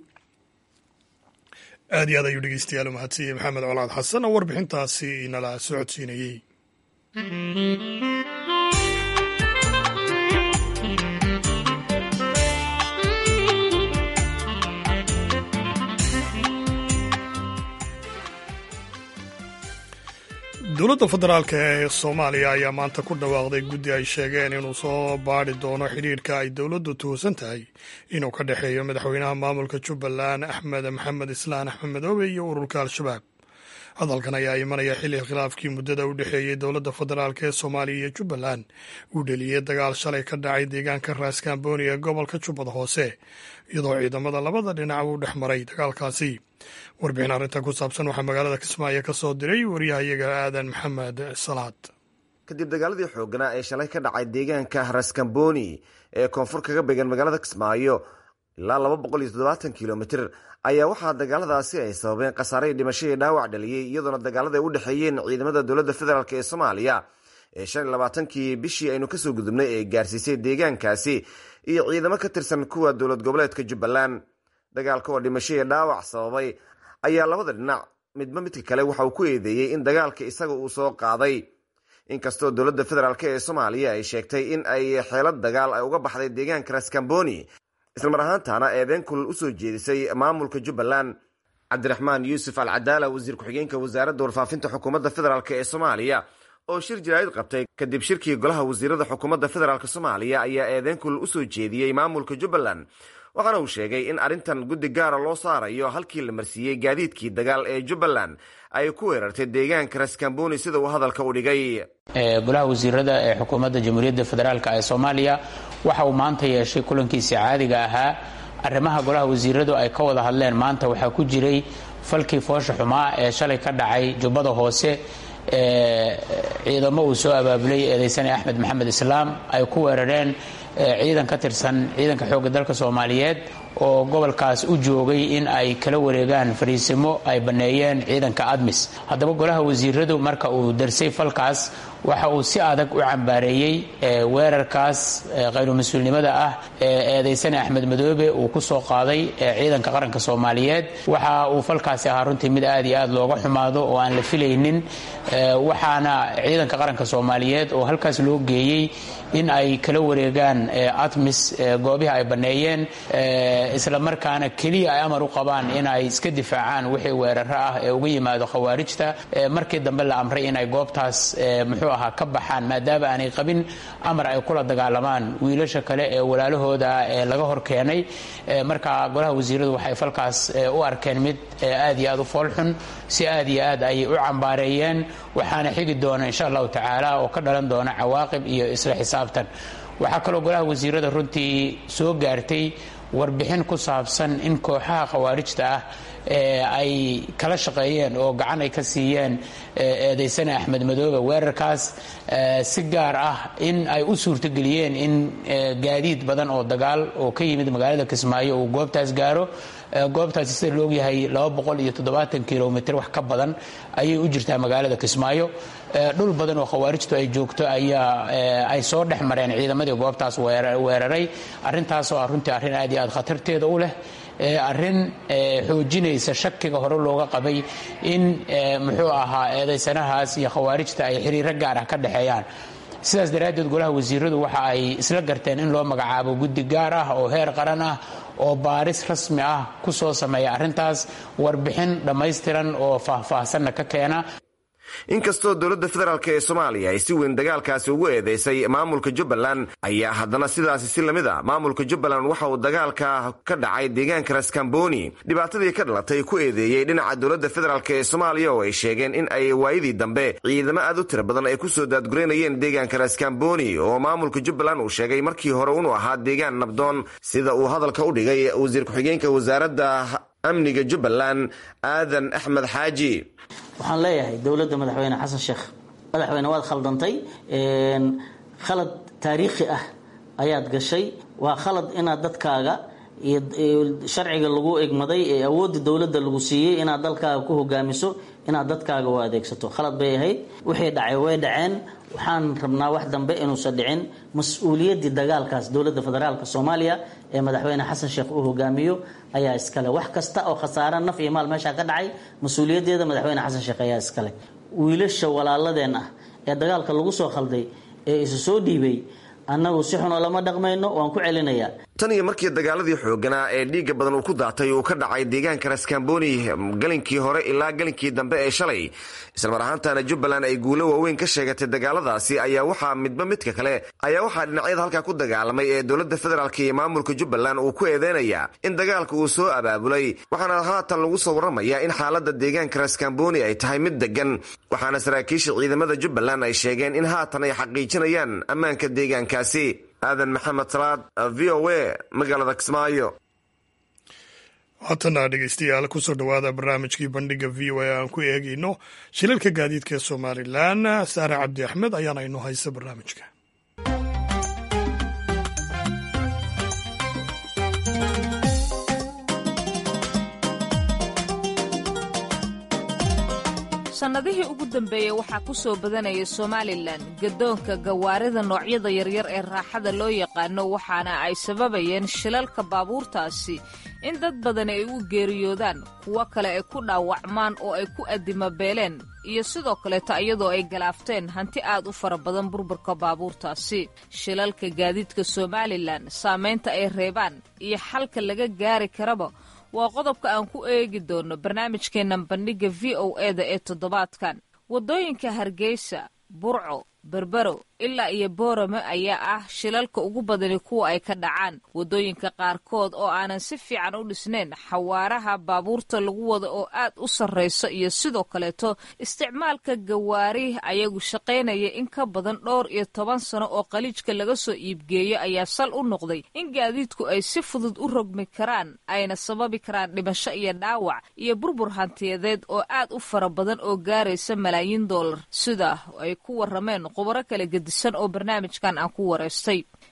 aad iyo aad ayuu dhegeystayaal u mahadsiiyey maxamed colaad xasan oo warbixintaasi inala socodsiinayey dowladda federaalk ee soomaaliya ayaa maanta ku dhawaaqday guddi ay sheegeen inuu soo baadhi doono xidhiidhka ay dowladdu tuhsan tahay inuu ka dhexeeyo madaxweynaha maamulka jubbaland axmed maxamed islaan axmed madoobe iyo ururka al-shabaab hadalkan ayaa imanaya xilli khilaafkii muddada u dhexeeyey dowladda federaalk ee soomaaliya iyo jubbaland uu dheliyey dagaal shalay ka dhacay deegaanka raaskambooni ee gobolka jubbada hoose iyadoo ciidamada labada dhinac uu dhex maray dagaalkaasi warbixin arrintan ku saabsan waxaa magaalada kismaayo ka soo diray waryahayaga aadan maxamed salaad kadib dagaaladii xooganaa ee shalay ka dhacay deegaanka raskamboni ee koonfur kaga beegan magaalada kismaayo ilaa laba boqol iyo toddobaatan kilomitir ayaa waxaa dagaaladaasi ay sababeen khasaare dhimasho iyo dhaawac dhaliyey iyadoona dagaalada ay u dhexeeyeen ciidamada dowladda federaalk ee soomaaliya ee shan iyo labaatankii bishii aynu kasoo gudubnay ee gaarsiisay deegaankaasi iyo ciidamo ka tirsan kuwa dowlad goboleedka jubbaland dagaalka oo dhimasho iyo dhaawac sababay ayaa labada dhinac midba midka kale waxa uu ku eedeeyey in dagaalka isaga uu soo qaaday inkastoo dowladda federaalk ee soomaaliya ay sheegtay in ay xeelad dagaal ay uga baxday deegaanka raskamboni islamar ahaantaana eedeyn kulal usoo jeedisay maamulka jubbaland cabdiraxmaan yuusuf al cadaala wasiir ku-xigeenka wasaaradda warfaafinta xukuumadda federaalk ee soomaaliya oo shir jaraa'id qabtay kadib shirkii golaha wasiirada xukuumadda federaalk soomaaliya ayaa eedeyn kulal usoo jeediyey maamulka jubbaland waxaana uu sheegay in arrintan guddi gaara loo saarayo halkii la marsiiyey gaadiidkii dagaal ee jubbaland ay ku weerartay deegaanka raskamboni sida uu hadalka u dhigay golaha wasiirada ee xukuumadda jamhuuriyadda federaalk ee soomaaliya waxa uu maanta yeeshay kulankiisii caadiga ahaa arrimaha golaha wasiiradu ay ka wada hadleen maanta waxaa ku jiray falkii foosha xumaa ee shalay ka dhacay jubbada hoose ciidamo uu soo abaabulay eedaysane axmed maxamed islaam ay ku weerareen ciidan ka tirsan ciidanka xoogga dalka soomaaliyeed oo gobolkaas u joogay in ay kala wareegaan fariisimo ay banneeyeen ciidanka admis haddaba golaha wasiiradu marka uu darsay falkaas waxa uu si adag u cambaareeyey weerarkaas khayru mas-uulnimada ah ee eedaysane axmed madoobe uu ku soo qaaday ciidanka qaranka soomaaliyeed waxa uu falkaasi ahaa runtii mid aad iyo aad looga xumaado oo aan la filaynin waxaana ciidanka qaranka soomaaliyeed oo halkaas loo geeyey in ay kala wareegaan atmis goobihii ay banneeyeen isla markaana keliya ay amar u qabaan in ay iska difaacaan wixii weeraro ah ee uga yimaado khawaarijta markii dambe la amray in ay goobtaas muxuu ahaa ka baxaan maadaama aanay qabin amar ay kula dagaalamaan wiilasha kale ee walaalahooda ee laga hor keenay marka golaha wasiiradu waxay falkaas u arkeen mid aad iyo aad u foolxun si aad iyo aad ayay u cambaareeyeen waxaana xigi doona insha allahu tacaala oo ka dhalan doona cawaaqib iyo isla xisaabtan waxaa kaloo golaha wasiirada runtii soo gaartay warbixin ku saabsan in kooxaha khawaarijta ah ay kala shaqeeyeen oo gacan ay ka siiyeen eedaysane axmed madoobe weerarkaas si gaar ah in ay u suurtogeliyeen in gaadiid badan oo dagaal oo ka yimid magaalada kismaayo uu goobtaas gaaro goobtaasi sida laogyahay kilomitr wax ka badan ayay u jirtaa magaalada kismaayo dhul badan oo khawaarijtu ay joogto ayaa ay soo dhex mareen ciidamadii goobtaas weeraray arrintaasoo ah runtii arrin aad iyo aad khatarteeda u leh arrin xoojinaysa shakiga hore looga qabay in muxuu ahaa eedaysanahaas iyo khawaarijta ay xiriiro gaar ah ka dhexeeyaan sidaas daraaddeed golaha wasiiradu waxa ay isla garteen in loo magacaabo guddi gaar ah oo heer qaran ah oo baaris rasmi ah ku soo sameeya arrintaas warbixin dhammaystiran oo faahfaahsanna ka keena inkastoo dowladda federaalk ee soomaaliya ay si weyn dagaalkaasi ugu eedeysay maamulka jubbaland ayaa haddana sidaasi si lamid a maamulka jubbaland waxa uu dagaalka ka dhacay deegaanka raskamboni dhibaatadii ka dhalatay ku eedeeyey dhinaca dowladda federaalk ee soomaaliya oo ay sheegeen in ay waayadii dambe ciidamo aad u tira badan ay ku soo daadgureynayeen deegaanka raskamboni oo maamulka jubbaland uu sheegay markii hore inuu ahaa deegaan nabdoon sida uu hadalka u dhigay wasiir ku-xigeenka wasaaradda amniga jubbaland aadan axmed xaaji waxaan leeyahay dowladda madaxweyne xasan sheekh madaxweyne waad khaldantay khalad taariikhi ah ayaad gashay waa khalad inaad dadkaaga iyo sharciga lagu egmaday ee awoodda dowladda lagu siiyey inaad dalkaaga ku hogaamiso inaad dadkaaga u adeegsato khalad bay ahayd wixii dhacay way dhaceen waxaan rabnaa wax dambe inuusan dhicin mas-uuliyaddii dagaalkaas dowladda federaalk soomaaliya ee madaxweyne xasan sheekh uu hogaamiyo ayaa iskale wax kasta oo khasaare naf iyo maal meeshaa ka dhacay mas-uuliyaddeeda madaxweyne xasan sheekh ayaa iskale wiilasha walaaladeen ah ee dagaalka lagu soo khalday ee isu soo dhiibay annagu si xunoo lama dhaqmayno waan ku celinayaa tan iyo markii dagaaladii xooganaa ee dhiigga badan uu ku daatay uu ka dhacay deegaanka raskamboni galinkii hore ilaa galinkii dambe ee shalay islamar ahaantana jubbaland ay guulo waaweyn ka sheegatay dagaaladaasi ayaa waxaa midba midka kale ayaa waxaa dhinacyada halkaa ku dagaalamay ee dowladda federaalk iyo maamulka jubbaland uu ku eedeynaya in dagaalka uu soo abaabulay waxaana haatan lagu soo warramaya in xaalada deegaanka raskamboni ay tahay mid degan waxaana saraakiisha ciidamada jubbaland ay sheegeen in haatan ay xaqiijinayaan ammaanka deegaankaasi aadan maxamed salaad v o a magaalada kismaayo haatana dhegeystayaal kusoo dhowaada barnaamijkii bandhiga v o a aan ku eegayno shilalka gaadiidka ee somalilan saare cabdi axmed ayaana inoo haysa barnaamijka sannadihii ugu dambeeyey waxaa ku soo badanaya somalilan gadoonka gawaarida noocyada yaryar ee raaxada loo yaqaano waxaana ay sababayeen shilalka baabuurtaasi in dad badan ay u geeriyoodaan kuwo kale ay ku dhaawacmaan oo ay ku addimabeeleen iyo sidoo kaleeto iyadoo ay galaafteen hanti aad u fara badan burburka baabuurtaasi shilalka gaadiidka somalilan saamaynta ay reebaan iyo xalka laga gaari karaba waa qodobka aan ku eegi doono barnaamijkeennan bandhigga v o eda ee toddobaadkan waddooyinka hargeysa burco berbero ilaa iyo boorame ayaa ah shilalka ugu badani kuwa ay ka dhacaan waddooyinka qaarkood oo aanan si fiican u dhisnayn xawaaraha baabuurta lagu wada oo aad u sarrayso iyo sidoo kaleeto isticmaalka gawaari ayagu shaqaynaya in ka badan dhowr iyo toban sano oo qaliijka laga soo iibgeeyo ayaa sal u noqday in gaadiidku ay si fudud u rogmi karaan ayna sababi karaan dhimasho iyo dhaawac iyo burbur hantiyadeed oo aad u fara badan oo gaaraysa malaayiin dollar sida ay ku warrameen khubaro kala gedisan oo barnaamijkan aan ku wareystay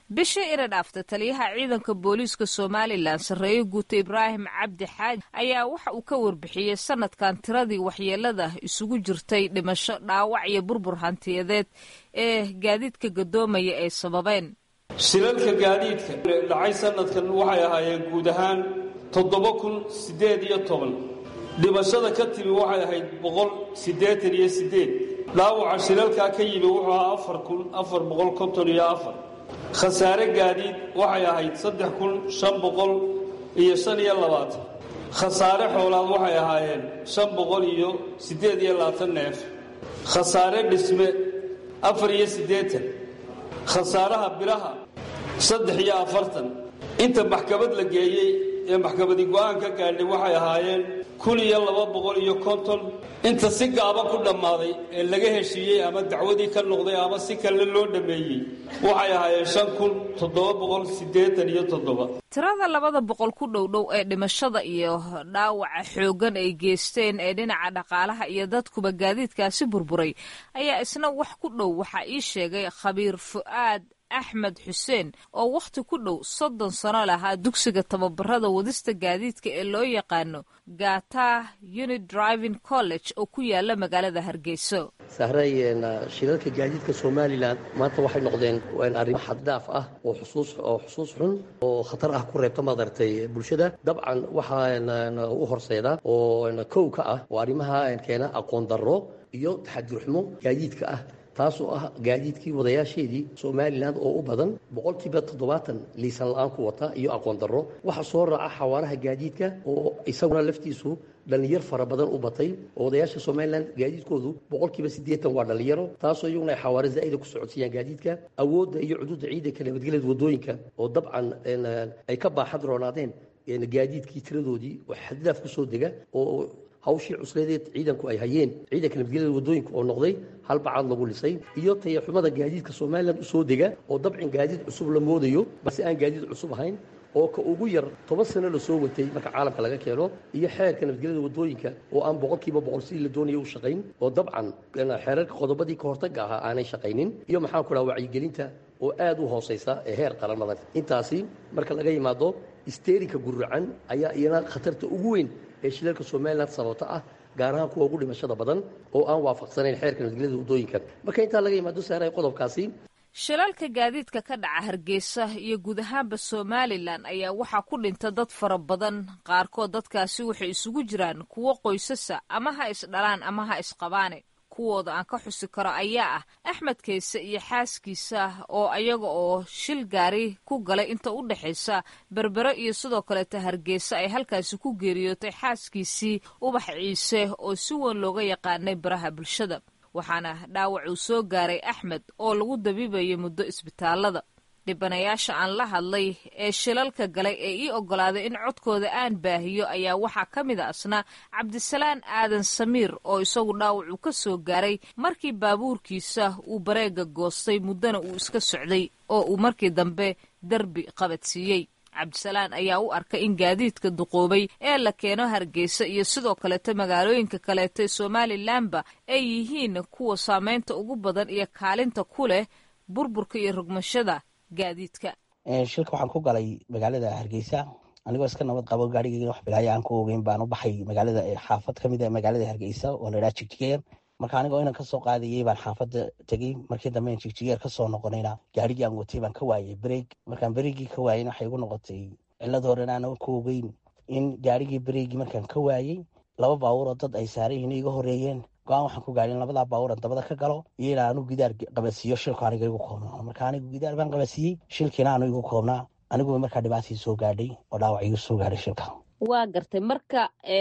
bishii ina dhaafta taliyaha ciidanka booliiska somalilan sarreeye guuta ibraahim cabdi xaaji ayaa waxa uu ka warbixiyey sanadkan tiradii waxyeelada isugu jirtay dhimasho dhaawac iyo burbur hantiyadeed ee gaadiidka gadoomaya ay sababeen shilalka gaadiidka dhacay sanadkan waxay ahaayeen guud ahaan toddoba kun siddeed iyo toban dhimashada ka timi waxay ahayd boqol siddeetan iyo siddeed dhaawaca shilalkaa ka yimi wuxuu ahaa afar kun afar boqol konton iyo afar khasaare gaadiid waxay ahayd saddex kun shan boqol iyo shan iyo labaatan khasaare xoolaad waxay ahaayeen shan boqol iyo siddeed iyo labaatan neef khasaare dhisme afar iyo siddeetan khasaaraha biraha saddex iyo afartan inta maxkamad la geeyey ee maxkamadi go'aan ka gaadhay waxay ahaayeen kun iyo laba boqol iyo konton inta si gaaba ku dhammaaday ee laga heshiiyey ama dacwadii ka noqday ama si kale loo dhammeeyey waxay ahaayeen shan kun toddoba boqol siddeetan iyo toddoba tirada labada boqol ku dhowdhow ee dhimashada iyo dhaawaca xooggan ay geysteen ee dhinaca dhaqaalaha iyo dadkuba gaadiidkaasi burburay ayaa isna wax ku dhow waxaa ii sheegay khabiir fu'aad axmed xuseen oo wakhti ku dhow soddon sano lahaa dugsiga tababarada wadista gaadiidka ee loo yaqaano gata unit driving college oo ku yaala magaalada hargeyso sahray shilalka gaadiidka somalilan maanta waxay noqdeen arrimo xaddhaaf ah oo xusuus oo xusuus xun oo khatar ah ku reebta madaragtay bulshada dabcan waxaa u horseeda oo kow ka ah oo arrimaha keena aqoon darro iyo taxadirxumo gaadiidka ah taasoo ah gaadiidkii wadayaasheedii somalilan oo u badan boqolkiiba toddobaatan liisan la-aan ku wata iyo aqoon darro waxaa soo raaca xawaaraha gaadiidka oo isaguna laftiisu dhallinyar fara badan u batay oo wadayaasha somalilan gaadiidkoodu boqolkiiba siddeetan waa dhallinyaro taasoo iyaguna ay xawaare zaa'ida ku socodsiiyaan gaadiidka awoodda iyo cuduudda ciidanka nabadgelyada waddooyinka oo dabcan ay ka baaxad roonaadeen gaadiidkii tiradoodii oo xadidaaf ku soo dega oo hawshii cusleedeed ciidanku ay hayeen ciidanka nabadgelyada waddooyinka oo noqday hal bacaad lagu lisay iyo tayaxumada gaadiidka somalilan usoo dega oo dabcin gaadiid cusub la moodayo balse aan gaadiid cusub ahayn oo ka ugu yar toban sano lasoo watay marka caalamka laga keeno iyo xeerka nabadgelyada waddooyinka oo aan boqolkiiba boqol sidii la doonaya u shaqayn oo dabcan xeerarka qodobadii ka hortagga ahaa aanay shaqaynin iyo maxaan ku dhaha wacyigelinta oo aad u hoosaysa ee heer qaramada intaasi marka laga yimaado isteerinka guracan ayaa iyana khatarta ugu weyn ee shilalka somalilan sababta ah gaar ahaan kuwa ugu dhimashada badan oo aan waafaqsanayn xeerka nabadgelyada waddooyinka marka intaa laga yimaado saaray qodobkaasi shilalka gaadiidka ka dhaca hargeysa iyo guud ahaanba somalilan ayaa waxaa ku dhinta dad fara badan qaarkood dadkaasi waxay isugu jiraan kuwo qoysasa ama ha isdhalaan ama ha isqabaane kuwooda aan ka xusi karo ayaa ah axmed kayse iyo xaaskiisa oo ayaga oo shil gaari ku galay inta u dhexaysa berbere iyo sidoo kaleeta hargeysa ay halkaasi ku geeriyootay xaaskiisii ubax ciise oo si weyn looga yaqaanay baraha bulshada waxaana dhaawac uu soo gaaray axmed oo lagu dabiibayay muddo isbitaalada dhibanayaasha aan la hadlay ee shilalka galay ee ii oggolaaday in codkooda aan baahiyo ayaa waxaa ka mid a asna cabdisalaan aadan samiir oo isagu dhaawacu ka soo gaaray markii baabuurkiisa uu bareega goostay muddana uu iska socday oo uu markii dambe derbi qabadsiiyey cabdisalaan ayaa u arkay in gaadiidka duqoobay ee la keeno hargeysa iyo sidoo kaleeta magaalooyinka kaleeta ee somalilanba ay yihiin kuwa saameynta ugu badan iyo kaalinta ku leh burburka iyo rogmashada gaadiidka shilka waxaan ku galay magaalada hargeysa anigoo iska nabad qabo gaarigeyga wax bilaayo aan ku ogeyn baan u baxay magaalada xaafad kamid a magaalada hargeysa oo la idhaha jigjigeer marka anigoo inan kasoo qaadayay baan xaafadda tegey markii dambe in jigjigeer kasoo noqonayna gaarigii aan watay baan ka waayay bareeg markaan bareegii ka waayeyna waxay igu noqotay cilad horena aanan ku ogeyn in gaarigii bareegii markaan ka waayey laba baabuur oo dad ay saaran yihiin iga horeeyeen go-aan waxaan ku gaadhin labadaa baabuuran dabada ka galo iyo ilaa anu gidaar qabasiiyo shilku aniga igu koobnaa marka anigu gidaar baan qabasiiyey shilkiina anu igu koobnaa aniguba markaa dhibaatii soo gaadhay oo dhaawac igu soo gaadhay shilka waa gartay marka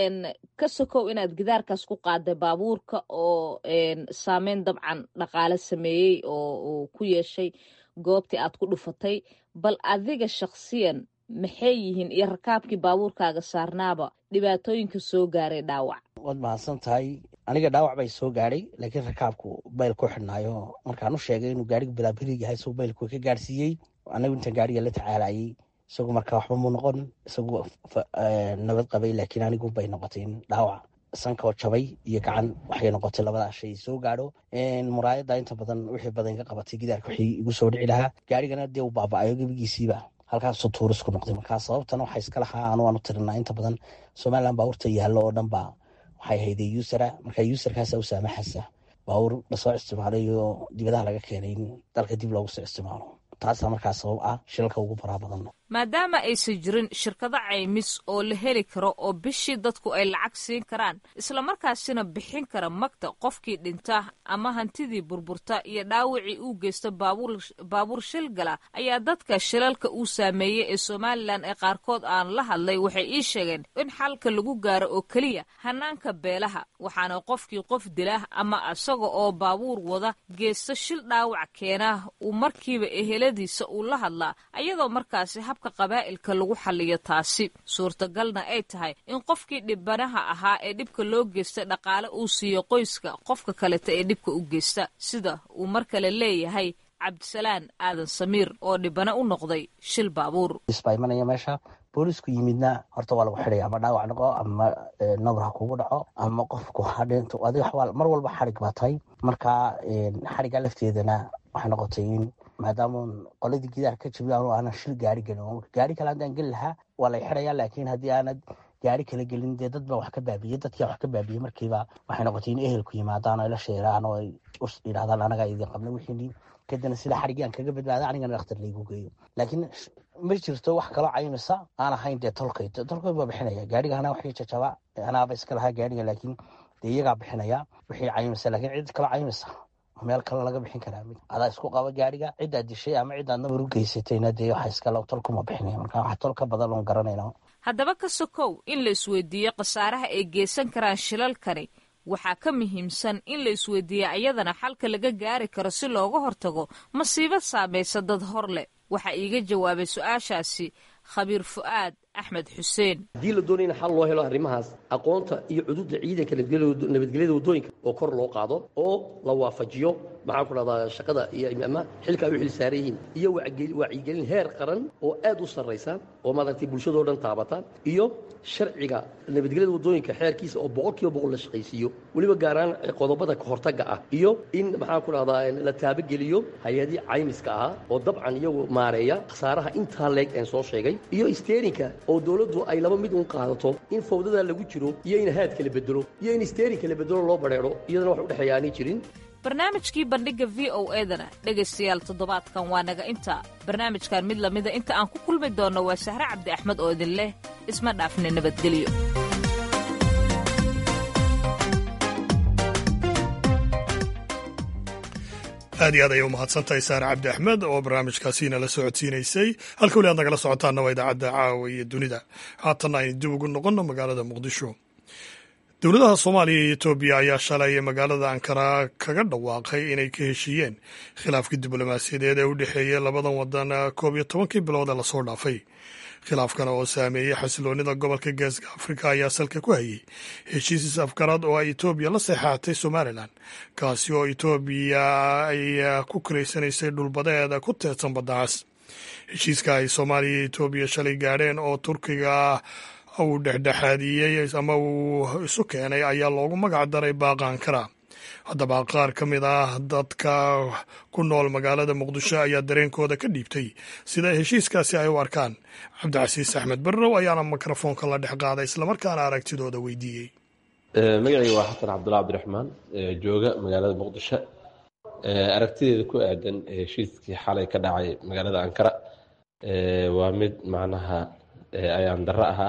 ka sokow inaad gidaarkaas ku qaaday baabuurka oo saameyn dabcan dhaqaale sameeyey oo uu ku yeeshay goobtii aad ku dhufatay bal adiga shakhsiyan maxay yihiin iyo rakaabkii baabuurkaaga saarnaaba dhibaatooyinka soo gaaray dhaawac waad mahadsan tahay aniga dhaawac bay soo gaadhay laakiin rakaabku bayl ku xidhnaayo markaan u sheegay inuu gaarigu bilaabiri yahay isagoo baylku ka gaadhsiiyey anagu intaan gaariga la tacaalayay isagu marka waxba mu noqon isagu nabad qabay laakiin anigu bay noqotay in dhaawac sankoo jabay iyo gacan waxay noqotay labadaa shay soo gaadho muraayadda inta badan wixii badan ka qabatay gidaarka wixii igu soo dhici lahaa gaarigana dee uu baaba-ayo gebigiisiiba halkaasuu tuurisku noqday markaa sababtana waxaa iska lahaa anu aanu tirinaa inta badan somalilan baabuurta yaallo oo dhan baa waxay hayday usera markaa userkaasa u saamaxaysa baabuur lasoo isticmaalay oo dibadaha laga keenay in dalka dib loogu soo isticmaalo taasaa markaa sabab ah shilalka ugu faraa badan maadaama aysan jirin shirkado caymis oo la heli karo oo bishii dadku ay lacag siin karaan islamarkaasina bixin kara magta qofkii dhinta ama hantidii burburta iyo dhaawacii uu geysta baabuur shilgala ayaa dadka shilalka uu saameeyey ee somalilan ee qaarkood aan la hadlay waxay ii sheegeen in xalka lagu gaaro oo keliya hanaanka beelaha waxaana qofkii qof dila ama isaga oo baabuur wada geysta shil dhaawac keena uu markiiba eheladiisa uu la hadlaa ayadoo markaasi habka qabaa'ilka lagu xaliyo taasi suurtagalna ay tahay in qofkii dhibanaha ahaa ee dhibka loo geysta dhaqaale uu siiyo qoyska qofka kaleta ee dhibka u geysta sida uu mar kale leeyahay cabdisalaan aadan samiir oo dhibana u noqday shil baabuur baa imanaya meesha boolisku yimidna horta waa lagu xidhaya ama dhaawac noqo ama nabar ha kugu dhaco ama qofku hadhinto adiga mar walba xarig baa tahay marka xariga lafteedana waxay noqotay in maadaama qoladii gidaar ka jabiy anu aanan shil gaari gelin gaari kale haddaan geli lahaa waa lay xidhaya laakiin haddii aanad gaari kala gelin dee dad baa wax ka baabiyey dadkia wax ka baabiyey markiiba waxay noqotay in ehelku yimaadaan oo ila sheeraan oo ay yidhahdaan anagaa idin qabna wixii kadibna sida xarigyaan kaga badbaada anigana dhakhtar laygu geeyo laakiin ma jirto wax kaloo caymisa aan ahayn dee tolkay tolkay baa bixinaya gaariga anaa waxii jajaba anaaba iska lahaa gaariga laakiin dee iyagaa bixinaya wixii caymisa laakiin cid kaloo caymisa meel kale laga bixin karaa adaa isku qaba gaariga ciddaad dishay ama ciddaad nabar u geysatayna dee waxa iskale tolkuma bixinaya marka wax tol ka badan oon garanayna haddaba ka sokow in la isweydiiyo khasaaraha ay geysan karaan shilalkani waxaa ka muhiimsan in la isweydiiya ayadana xalka laga gaari karo si looga hortago masiibo saamaysa dad hor leh waxaa iiga jawaabay su-aashaasi khabiir fu'aad axmed xuseen haddii la doonaya in xal loo helo arrimahaas aqoonta iyo cududa ciidanka nabadgelyada waddooyinka oo kor loo qaado oo la waafajiyo maxaan ku dhahdaa shaqada iyo ama xilka ay u xil saaran yihiin iyo wacyigelin heer qaran oo aad u sarraysa oo maaragtay bulshadoo dhan taabata iyo sharciga nabadgelyada waddooyinka xeerkiisa oo boqol kiiba boqol la shaqaysiiyo weliba gaaraan qodobada kahortagga ah iyo in maxaan ku dhahdaa la taabageliyo hay-adii caymiska ahaa oo dabcan iyagu maareeya khasaaraha intaa leeg een soo sheegay iyo steerinka oo dowladdu ay laba mid un qaadato in fawdada lagu jiro iyo in haad kala bedelo iyo in steering kala bedelo loo badheero iyadana wax udhexeeya aanay jirin barnaamijkii bandhigga v o edana dhegaystayaal toddobaadkan waa naga inta barnaamijkan mid lamida inta aan ku kulmi doonno waa sahre cabdi axmed oo idin leh isma dhaafne nabadgelyo aad iyo aad ayay u mahadsantahay saare cabdi axmed oo barnaamijkaasiina la socodsiinaysay halka weli aad nagala socotaanna waa idaacadda caawa iyo dunida haatanna aynu dib ugu noqonno magaalada muqdisho dowladaha soomaaliya iyo etoobiya ayaa shalay magaalada ankara kaga dhawaaqay inay ka heshiiyeen khilaafkii diblomaasiyadeed ee u dhexeeyey labadan wadan koob iyo tobankii bilood ee lasoo dhaafay khilaafkan oo saameeyey xasiloonida gobolka geeska afrika ayaa salka ku hayay heshiis afgarad oo ay etoobiya la seexaatay somalilan kaasi oo etoobiya ay ku karaysanaysay dhulbadeed ku teedsan baddacaas heshiiska ay soomaaliya iyo etoobiya shalay gaadheen oo turkiga uu dhexdhexaadiyey ama uu isu keenay ayaa loogu magac daray baaqa ankara haddaba qaar ka mid ah dadka ku nool magaalada muqdisho ayaa dareenkooda ka dhiibtay sida heshiiskaasi ay u arkaan cabdicasiis axmed barrow ayaana mikrofoonka la dhex qaaday islamarkaana aragtidooda weydiiyey magacayga waa xasan cabdulla cabdiraxmaan jooga magaalada muqdisho aragtideeda ku aadan heshiiskii xalay ka dhacay magaalada ankara waa mid macnaha ayaan darro ahaa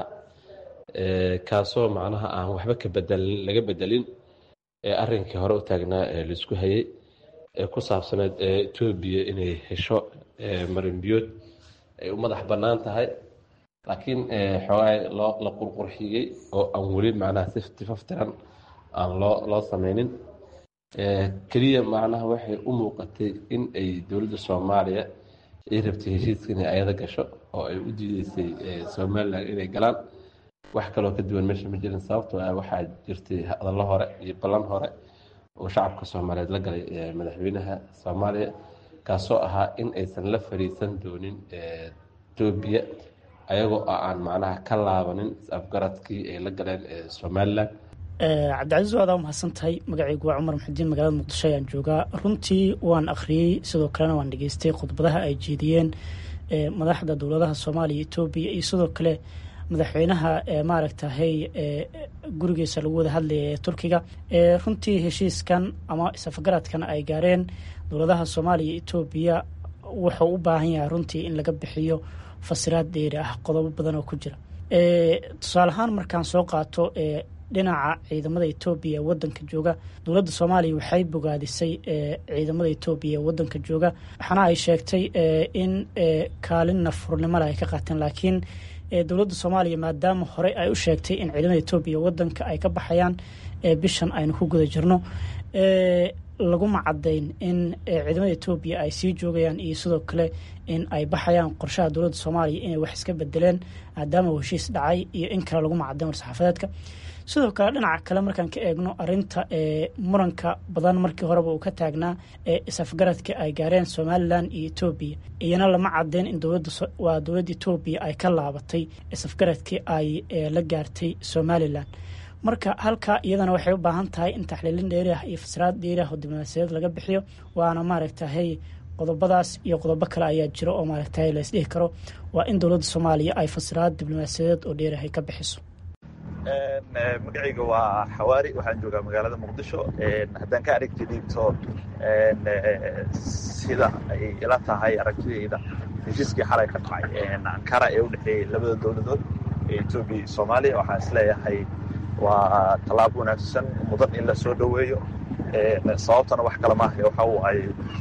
kaasoo macnaha aan waxba ka bedelin laga bedelin arrinkii hore u taagnaa ee laisku hayay ee ku saabsaneed etoobiya inay hesho marinbiyood ay u madax bannaan tahay laakiin xoogaa loo la qurqurxiyey oo aan weli macnaha si tifaftiran aan loo loo sameynin keliya macnaha waxay u muuqatay in ay dowladda soomaaliya ay rabtay heshiiska inay ayada gasho oo ay u diideysay somalilan inay galaan wax kaloo ka duwan meesha ma jirin sababtoo ah waxaa jirtay hadallo hore iyo ballan hore oo shacabka soomaaliyeed la galay madaxweynaha soomaaliya kaasoo ahaa in aysan la fariisan doonin etoobiya ayagoo aan macnaha ka laabanin is-afgaradkii ay la galeen somalilan cabdicasiis waadaa umahadsan tahay magacaygu waa cumar maxudiin magaalada muqdisho ayaan joogaa runtii waan akhriyey sidoo kalena waan dhageystay khudbadaha ay jeediyeen madaxda dowladaha soomaaliya etoobiya iyo sidoo kale madaxweynaha maaragtahay gurigiisa lagu wada hadlaya ee turkiga runtii heshiiskan ama isafgaradkan ay gaareen dowladaha soomaaliya etoobiya wuxuu u baahan yahay runtii in laga bixiyo fasiraad dheeri ah qodobo badan oo ku jira tusaale ahaan markaan soo qaato dhinaca ciidamada etoobiya ee wadanka jooga dowladda soomaaliya waxay bogaadisay ciidamada etoobiya ee wadanka jooga waxaana ay sheegtay in kaalin nafurnimole ay ka qaateen laakiin dowladda soomaaliya maadaama horey ay u sheegtay in ciidamada etoobiya wadanka ay ka baxayaan bishan aynu ku guda jirno laguma cadayn in ciidamada etoobiya ay sii joogayaan iyo sidoo kale in ay baxayaan qorshaha dowladda soomaaliya inay wax iska bedeleen maadaama uu heshiis dhacay iyo in kale laguma cadayn war-saxaafadeedka sidoo kale dhinaca kale markaan ka eegno arinta muranka badan markii horeba uu ka taagnaa isafgaradka ay gaareen somalilan iyo etoobiya iyana lama cadeyn in waa dowladda etoobiya ay ka laabatay isafgaradkii ay la gaartay somalilan marka halkaa iyadana waxay u baahan tahay in taxliilin dheeriah iyo fasiraad dheeriah oo diblomaasiyadeed laga bixiyo waana maaragtahay qodobadaas iyo qodobo kale ayaa jira oo maaragtahay la isdhihi karo waa in dowladda soomaaliya ay fasiraad diblomaasiyadeed oo dheeriah ay ka bixiso magacayga waa xawaari waxaan joogaa magaalada muqdisho haddaan ka aragti dhiibto sida ay ila tahay aragtidayda heshiiskii xalay ka dhacay ankara ee u dhexeeyey labada dowladood ee etoobiya iyo soomaaliya waxaan isleeyahay waa tallaabo wanaagsan mudan in la soo dhoweeyo sababtana wax kale maaha waxa uu ay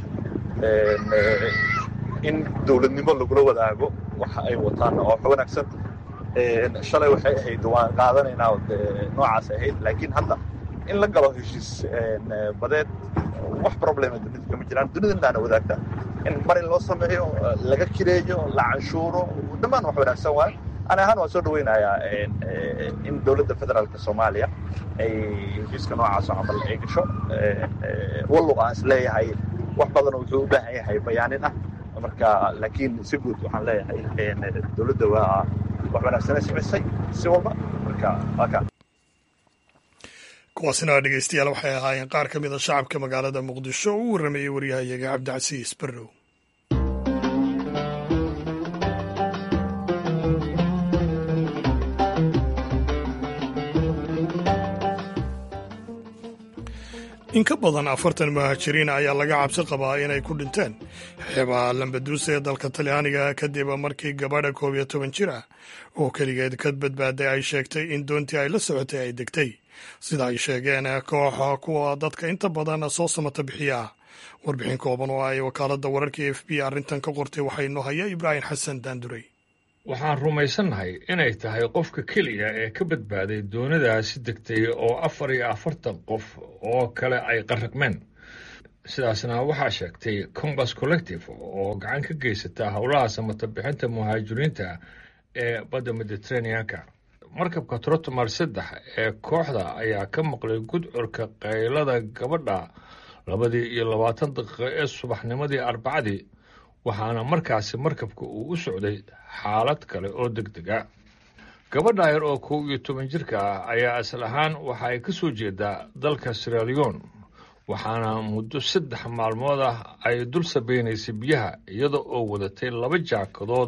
in dowladnimo lagula wadaago waxa ay wataan oo wax wanaagsan shalay waxay ahayd waan qaadanaynaa noocaas ahayd laakiin hadda in la galo heshiis badeed wax problema dunida kama jiraan dunida intaana wadaagta in mar in loo sameeyo laga kireeyo la canshuuro dhammaan wax wanaagsan waay ani ahaan waan soo dhaweynayaa in dowladda federaalka soomaaliya ay heshiiska noocaas oo camal ay gasho wallow aan is leeyahay wax badan wuxuu u baahan yahay bayaanin ah marka laakiin si guud waxaan leeyahay dowladda waa wax wanaagsanay samaysay si walba marka waa kaa kuwaasina dhegeystayaal waxay ahaayeen qaar ka mida shacabka magaalada muqdisho oo u warramayey waryahayaga cabdicasiis barrow in ka badan afartan muhaajiriin ayaa laga cabsi qabaa inay ku dhinteen xeebaha lambaduusa ee dalka talyaaniga kadib markii gabadha koob iyo toban jir ah oo keligeed ka badbaaday ay sheegtay in doontii ay la socotay ay degtay sida ay sheegeen kooxa kuwa dadka inta badan soo samata bixiya warbixin kooban oo ay wakaaladda wararka e f b arrintan ka qortay waxaa inoo haya ibraahim xasan daanduray waxaan rumaysannahay inay tahay qofka keliya ee ka badbaaday doonidaasi degtay oo afar iyo afartan qof oo kale ay qarraqmeen sidaasna waxaa sheegtay combas collective oo gacan ka geysata howlaha samata bixinta muhaajiriinta ee badda mediteraneanka markabka trotomar saddex ee kooxda ayaa ka maqlay gudcurka qaylada gabadha labadii iyo labaatan daqiiqo ee subaxnimadii arbacadii waxaana markaasi markabka uu u socday xaalad kale oo deg dega gabadha yar oo kow iyo toban jirka ah ayaa asal ahaan waxa ay ka soo jeedaa dalka siralion waxaana muddo saddex maalmood ah ay dul sabeynaysay biyaha iyada oo wadatay laba jaakadood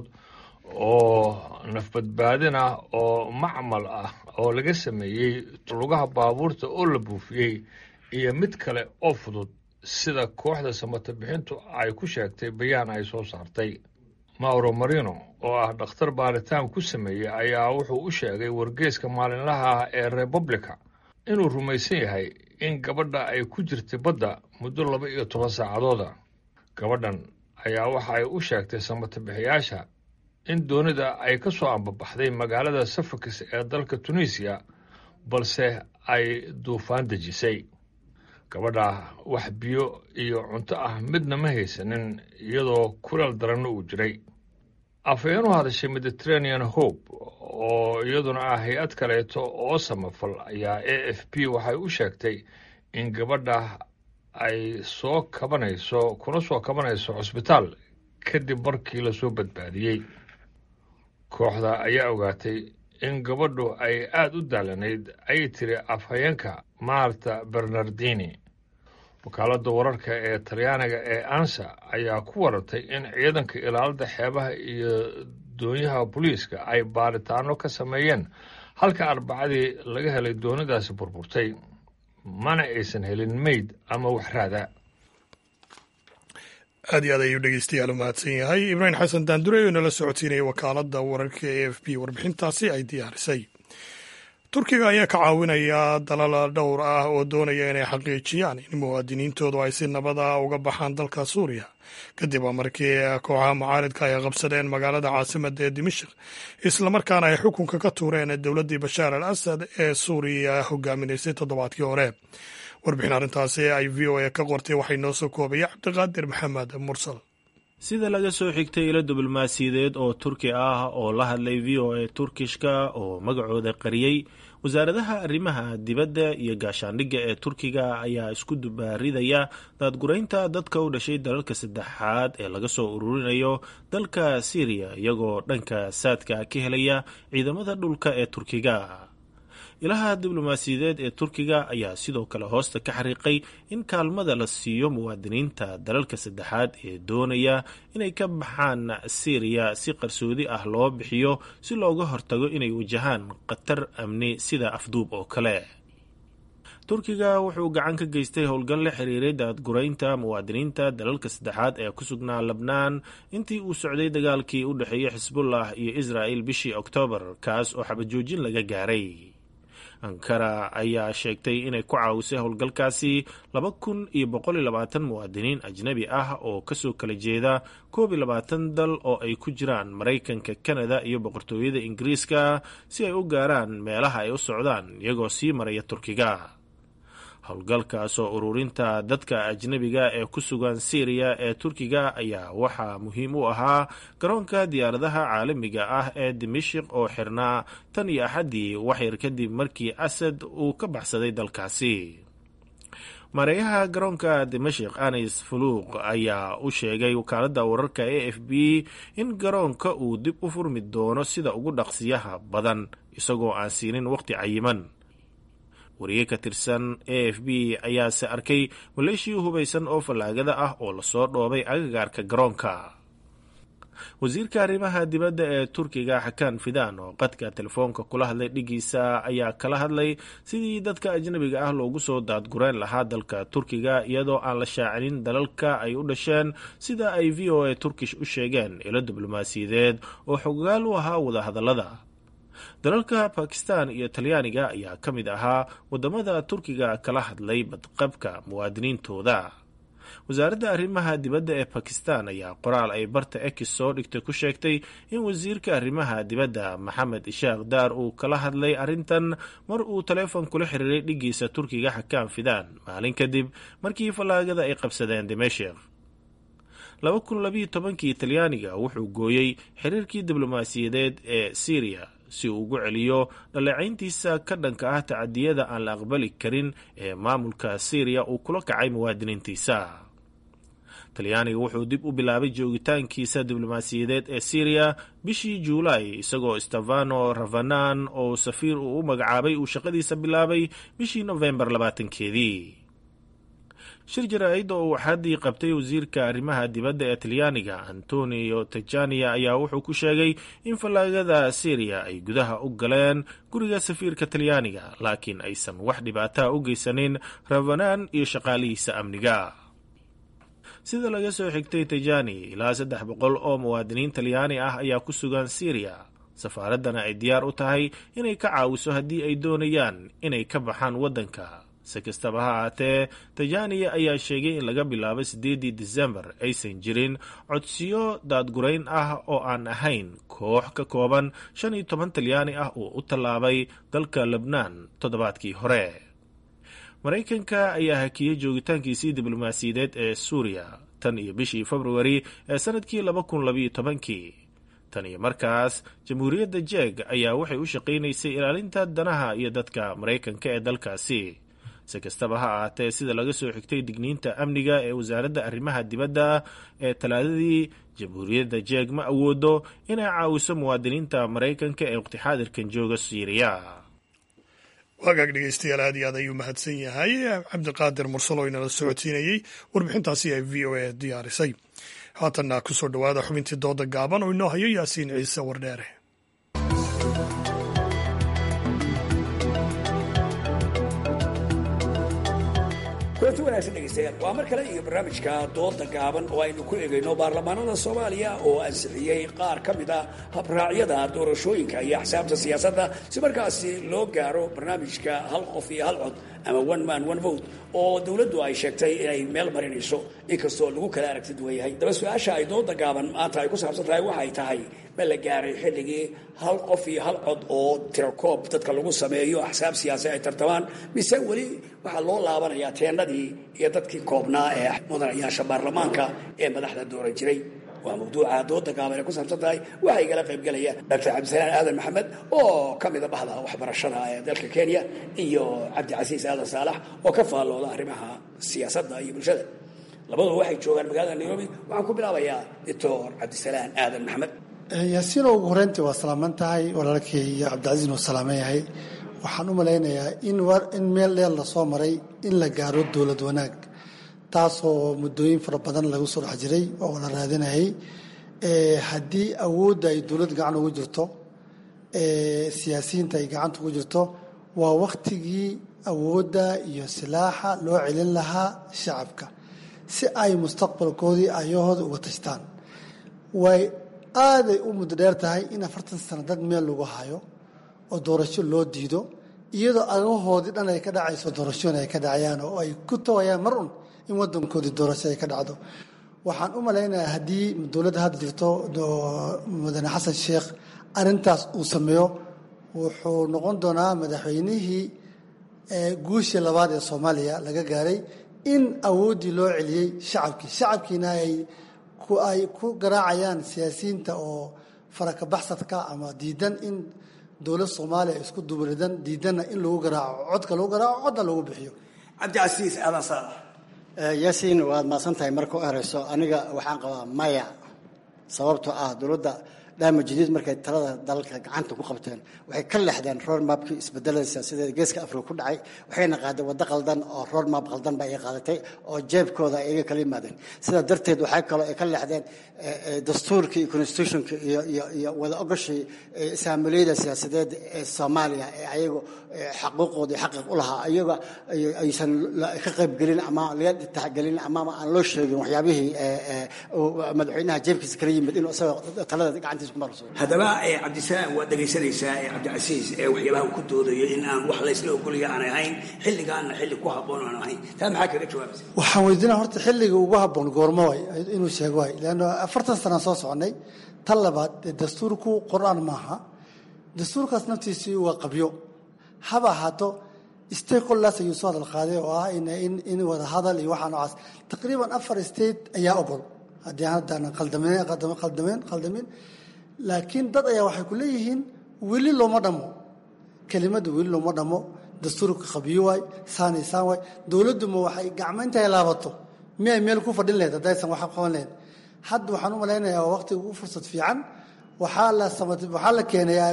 oo nafbadbaadin ah oo macmal ah oo laga sameeyey lugaha baabuurta oo la buufiyey iyo mid kale oo fudud sida kooxda samata bixintu ay ku sheegtay bayaan ay soo saartay mauro marino oo ah dhakhtar baaritaan ku sameeyey ayaa wuxuu u sheegay wargeeska maalinlaha ah ee republica inuu rumaysan yahay in gabadha ay ku jirtay badda muddo laba iyo toban saacadooda gabadhan ayaa waxa ay u sheegtay samata bixiyaasha in doonida ay ka soo ambabaxday magaalada safakis ee dalka tunisiya balse ay duufaan dejisay gabadha wax biyo iyo cunto ah midna ma haysanin iyadoo kuleel daranna uu jiray afhayeen u hadashay mediterranean hope oo iyaduna ah hay-ad kaleeto oo samafal ayaa a f p waxay u sheegtay in gabadha ay soo kabanayso kuna soo kabanayso cusbitaal kadib markii lasoo badbaadiyey kooxda ayaa ogaatay in gabadhu ay aada u daalanayd ayay tiri afhayeenka marta bernardini wakaaladda wararka ee talyaaniga ee ansa ayaa ku warartay in ciidanka ilaalada xeebaha iyo doonyaha booliiska ay baaritaano ka sameeyeen halka arbacadii laga helay doonidaasi burburtay mana aysan helin meyd ama wax raada aad iyo aad ayuu dhegeystayaal u mahadsan yahay ibraahim xasan daandure oo nala socodsiinaya wakaaladda wararka e f b warbixintaasi ay diyaarisay turkiga ayaa ka caawinaya dalal dhowr ah oo doonaya inay xaqiijiyaan in muwaadiniintoodu ay si nabad ah uga baxaan dalka suuriya kadib markii kooxaha mucaaridka ay qabsadeen magaalada caasimadda ee dimashik islamarkaana ay xukunka ka tuureen dowladdii bashaar al asad ee suuriya hogaaminaysay toddobaadkii hore warbixin arrintaasi ay v o a ka qortay waxay noo soo koobaya cabdiqaadir maxamed mursal sida laga soo xigtay ilo diblomaasiyadeed oo turki ah oo la hadlay v o a turkishka oo magacooda qariyey wasaaradaha arrimaha dibadda iyo gaashaandhigga ee turkiga ayaa isku dubaaridaya daadguraynta dadka u dhashay dalalka saddexaad ee laga soo ururinayo dalka syriya iyagoo dhanka saadka ka helaya ciidamada dhulka ee turkiga ilaha diblomaasiyadeed ee turkiga ayaa sidoo kale hoosta ka xariiqay in kaalmada la siiyo muwaadiniinta dalalka saddexaad ee doonaya inay ka baxaan syriya si qarsoodi ah loo bixiyo si looga hortago inay wajahaan khatar amni sida afduub oo kale turkiga wuxuu gacan ka geystay howlgal la xiriiray daadguraynta muwaadiniinta dalalka saddexaad ee ku sugnaa lebnaan intii uu socday dagaalkii u dhexeeyey xisbullah iyo israa'il bishii oktoobar kaas oo xabajoojin laga gaaray ankara ayaa sheegtay inay ku caawisay howlgalkaasi laba kun iyo boqol iyo labaatan muwaadiniin ajnabi ah oo kasoo kala jeeda koob iyo labaatan dal oo ay ku jiraan maraykanka kanada iyo boqortooyada ingiriiska si ay u gaaraan meelaha ay u socdaan iyagoo sii maraya turkiga howlgalkaasoo ururinta dadka ajnabiga ee ku sugan syriya ee turkiga ayaa waxaa muhiim u ahaa garoonka diyaaradaha caalamiga ah ee dimashik oo xirnaa tan iyo axaddii waxyar kadib markii asad uu ka baxsaday dalkaasi maareeyaha garoonka dimashik anis fuluuq ayaa u sheegay wakaaladda wararka a f b in garoonka uu dib u furmi doono sida ugu dhaqsiyaha badan isagoo aan siinin waqti cayiman wariye ka tirsan a f b ayaase arkay maleeshii hubaysan oo fallaagada ah oo lasoo dhoobay agagaarka garoonka wasiirka arrimaha dibadda ee turkiga xakaan fidaan oo qadka telefoonka kula hadlay dhigiisa ayaa kala hadlay sidii dadka ajnabiga ah loogu soo daadgureen lahaa dalka turkiga iyadoo aan la shaacinin dalalka ay u dhasheen sida ay v o a turkish u sheegeen ilo diblomaasiyadeed oo xogaal u ahaa wadahadallada dalalka bakistan iyo talyaaniga ayaa ka mid ahaa waddamada turkiga kala hadlay badqabka muwaadiniintooda wasaaradda arrimaha dibadda ee bakistan ayaa qoraal ay barta ekis soo dhigtay ku sheegtay in wasiirka arrimaha dibadda maxamed ishaaq daar uu kala hadlay arrintan mar uu taleefon kula xiriiray dhigiisa turkiga xakaan fidaan maalin kadib markii fallaagada ay qabsadeen dimashik laba kun labayo tobankii talyaaniga wuxuu gooyey xiriirkii diblomaasiyadeed ee syriya si uu ugu celiyo dhaleecayntiisa ka dhanka ah tacadiyada aan la aqbali karin ee maamulka syriya uu kula kacay muwaadiniintiisa talyaaniga wuxuu dib u bilaabay joogitaankiisa diblomaasiyadeed ee syriya bishii juulaay isagoo stefano ravanan oo safiir uu u magacaabay uu shaqadiisa bilaabay bishii nofembar labaatankeedii shir jaraa'id oo uu axaddii qabtay wasiirka arrimaha dibadda ee talyaaniga antonio tajania ayaa wuxuu ku sheegay in fallaagada syriya ay gudaha u galeen guriga safiirka talyaaniga laakiin aysan wax dhibaataa u geysanin ravanaan iyo shaqaalihiisa amniga sida laga soo xigtay tajani ilaa saddex boqol oo muwaadiniin talyaani ah ayaa ku sugan syriya safaaraddana ay diyaar u tahay inay ka caawiso haddii ay doonayaan inay ka baxaan waddanka si kastaba ha ahaatee tajaniya ayaa sheegay in laga bilaabo siddeeddii disembar aysan jirin codsiyo daadgurayn ah oo aan ahayn koox ka kooban shan iyo toban talyaani ah oo u tallaabay dalka lebnaan toddobaadkii hore maraykanka ayaa hakiyey joogitaankiisii diblomaasiyadeed ee suuriya tan iyo bishii februari ee sannadkii laba kun labayo tobankii tan iyo markaas jamhuuriyadda jeeg ayaa waxay u shaqaynaysay ilaalinta danaha iyo dadka maraykanka ee dalkaasi si kastaba ha ahaatee sida laga soo xigtay digniinta amniga ee wasaaradda arrimaha dibadda ee talaadadii jamhuuriyadda jeeg ma awoodo inay caawiso muwaadiniinta maraykanka ee waqti xaadirkan jooga siiriya wagaag dhegeystayaal aad iyo aad ayuu mahadsan yahay cabdiqaadir mursal oo inala socodsiinayey warbixintaasi ay v o a diyaarisay haatanna kusoo dhowaada xubintii dooda gaaban oo inoo hayo yaasiin ciise wardheere kulanti wanaagsan dhegeystayaal waa mar kale iyo barnaamijka dooda gaaban oo aynu ku egayno baarlamaanada soomaaliya oo ansixiyey qaar ka mid a habraacyada doorashooyinka iyo axsaabta siyaasadda si markaasi loo gaaro barnaamijka hal qof iyo hal cod ama one man one vote oo dowladdu ay sheegtay inay meel marinayso inkastoo lagu kala aragti duwan yahay daba su-aasha ay dooda gaaban maanta ay ku saabsan tahay waxay tahay ma la gaaray xilligii hal qof iyo hal cod oo tirakoob dadka lagu sameeyo axsaab siyaasi ay tartamaan mise weli waxaa loo laabanayaa teennadii iyo dadkii koobnaa ee mudanayaasha baarlamaanka ee madaxda dooran jiray waa mawduuca dooda gaaban ay ku saabsan tahay waxaa igala qaybgelaya doctor cabdisalaan aadan maxamed oo ka mida bahda waxbarashada ee dalka kenya iyo cabdicasiis aadan saalax oo ka faallooda arrimaha siyaasadda iyo bulshada labaduba waxay joogaan magaalada nairobi waxaan ku bilaabayaa doctor cabdisalaan aadan maxamed yaasiino ugu horeyntii waa salaaman tahay walaalkay iyo cabdicasiisna uu salaaman yahay waxaan u malaynayaa in in meel dheer lasoo maray in la gaaro dowlad wanaag taasoo muddooyin fara badan lagu soo dhex jiray oo la raadinayay haddii awoodda ay dowlad gacan ugu jirto siyaasiyiinta ay gacanta ugu jirto waa wakhtigii awoodda iyo silaaxa loo celin lahaa shacabka si ay mustaqbalkoodii ayahooda uga tashtaan way aaday u muddo dheer tahay in afartan sano dad meel lagu hayo oo doorasho loo diido iyadoo agahoodii dhan ay ka dhacayso doorashooyin ay ka dhacayaan oo ay ku tawayaan mar un in wadankoodii doorasho ay ka dhacdo waxaan u malaynayaa haddii dowladda hadda jirto mudane xasan sheekh arintaas uu sameeyo wuxuu noqon doonaa madaxweynihii guushii labaad ee soomaaliya laga gaaray in awooddii loo celiyey shacabkii shacabkiina ay ay ku garaacayaan siyaasiyiinta oo farakabaxsadka ama diidan in dowlad soomaaliya isku dubridan diidanna in lagu garaaco codka lagu garaaco codna lagu bixiyo cabdicasiis aadan saalax yaasiin waad maasan tahay marka u horeyso aniga waxaan qabaa maya sababtoo ah dowladda dhaama jadiid markay talada dalka gacanta ku qabteen waxay ka leexdeen roadmapkii isbedelada siyaasadeed geeska afrika ku dhacay waxayna qaadeen waddo qaldan oo roadmap qaldan ba ay qaadatay oo jeebkooda ay iga kala yimaadeen sidaa darteed waxay kaloo ay ka leexdeen dastuurkii iyo constitutionka iyo iyo iyo wada ogoshii saamiliyada siyaasadeed ee soomaaliya ee ayagu xaquuqoodii xaqiiq u lahaa ayaga aysan ka qaybgelin ama laga taxgelin ama aan loo sheegin waxyaabihii madaxweynaha jeebkiisa kala yimid inuu isaga talada gacantiisa ku marso haddaba cabdisalaam waad dhegaysanaysaa cabdicasiis ee waxyaabaha uu ku doodayo in aan wax laysla ogolaya aanay ahayn xilligaana xilli ku habboon aan ahayn taa maxaa kaga jawaabaysa waxaan weydiinaa horta xilliga ugu habboon goormo way inuu sheego way leanno afartan sanaan soo soconay tan labaad dastuurku qor-aan maaha dastuurkaas naftiisii waa qabyo haba ahaato stakeholders ayuu soo hadal qaaday oo ah in wada hadal iyo waxaa noocaas taqriiban afar state ayaa ogol haddii haddaanan qaldameen qaldameen qaldamin laakiin dad ayaa waxay ku leeyihiin weli looma dhammo kelimadda weli looma dhammo dastuurka qabiyo waay saanay saan waay dowladduma waxay gacmayntahay laabato miyay meel ku fadhin lahayd haddaysan wax qaban lahayd hadda waxaan u malaynayaa waa waqtiga ugu fursad fiican waxaa la waxaa la keenayaa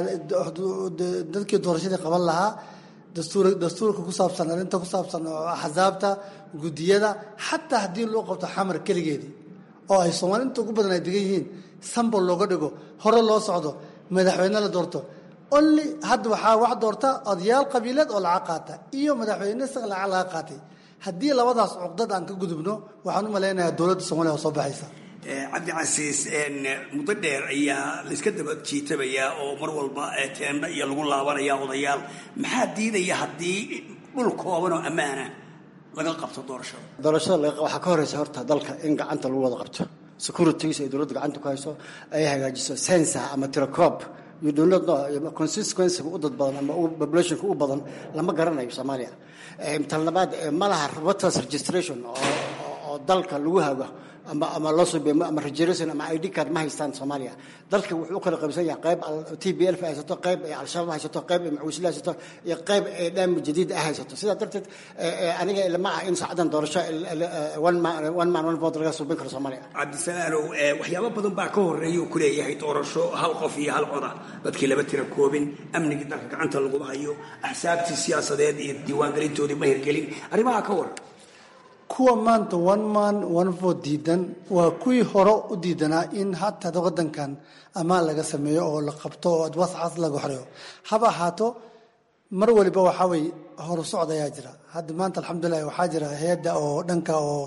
dadkii doorashadii qaban lahaa dastuur dastuurka ku saabsan arrinta ku saabsan axsaabta guddiyada xataa haddii loo qabto xamar keligeedii oo ay soomaali inta ugu badan ay degan yihiin sambol looga dhigo hore loo socdo madaxweyne la doorto only hadda waxaa wax doorta odayaal qabiileed oo lacag qaata iyo madaxweyne isaga lacag laga qaatay haddii labadaas cuqdad aan ka gudubno waxaan u malaynayaa dowladda soomaaliya oo soo baxaysa cabdicasiis muddo dheer ayaa layska daba jiitabayaa oo mar walba teendha iyo lagu laabanaya odayaal maxaa diidaya haddii dhul kooban oo ammaana laga qabto doorashada doorashada waxaa ka horeysa horta dalka in gacanta lagu wada qabto securities ay dowladda gacanta ku hayso ay hagaajiso sensa ama tirakoob you do not know consistencyga u dad badan ama populationka u badan lama garanayo soomaaliya tan labaad ma laha voters registration oo oo dalka lagu hago ama ama loo soo beemo ama regeneration ama id card ma haystaan soomaaliya dalka wuxuu u kala qaybsan yahay qayb t b l haysato qayb ay al-shabaab haysato qayb ay macuusila haysato iyo qayb ay dhaam jadiid ah haysato sidaa darteed aniga ilama ah in saacadan doorasho one man one vote laga suubin karo soomaaliya cabdisalaanow waxyaabo badan baa ka horeeya uu ku leeyahay doorasho hal qof iyo hal coda dadkii laba tira koobin amnigii dalka gacanta laguma hayo axsaabtii siyaasadeed iyo diiwaangelintoodii ma hirgelin arrimaha ka waran kuwa maanta one man one vote diidan waa kuwii hore u diidanaa in hataa wadankan ammaan laga sameeyo oo la qabto oo wascas laga xoreeyo haba ahaato mar waliba waxaa weye horu socod ayaa jira hadda maanta alxamdulilah waxaa jira hay-adda oo dhanka oo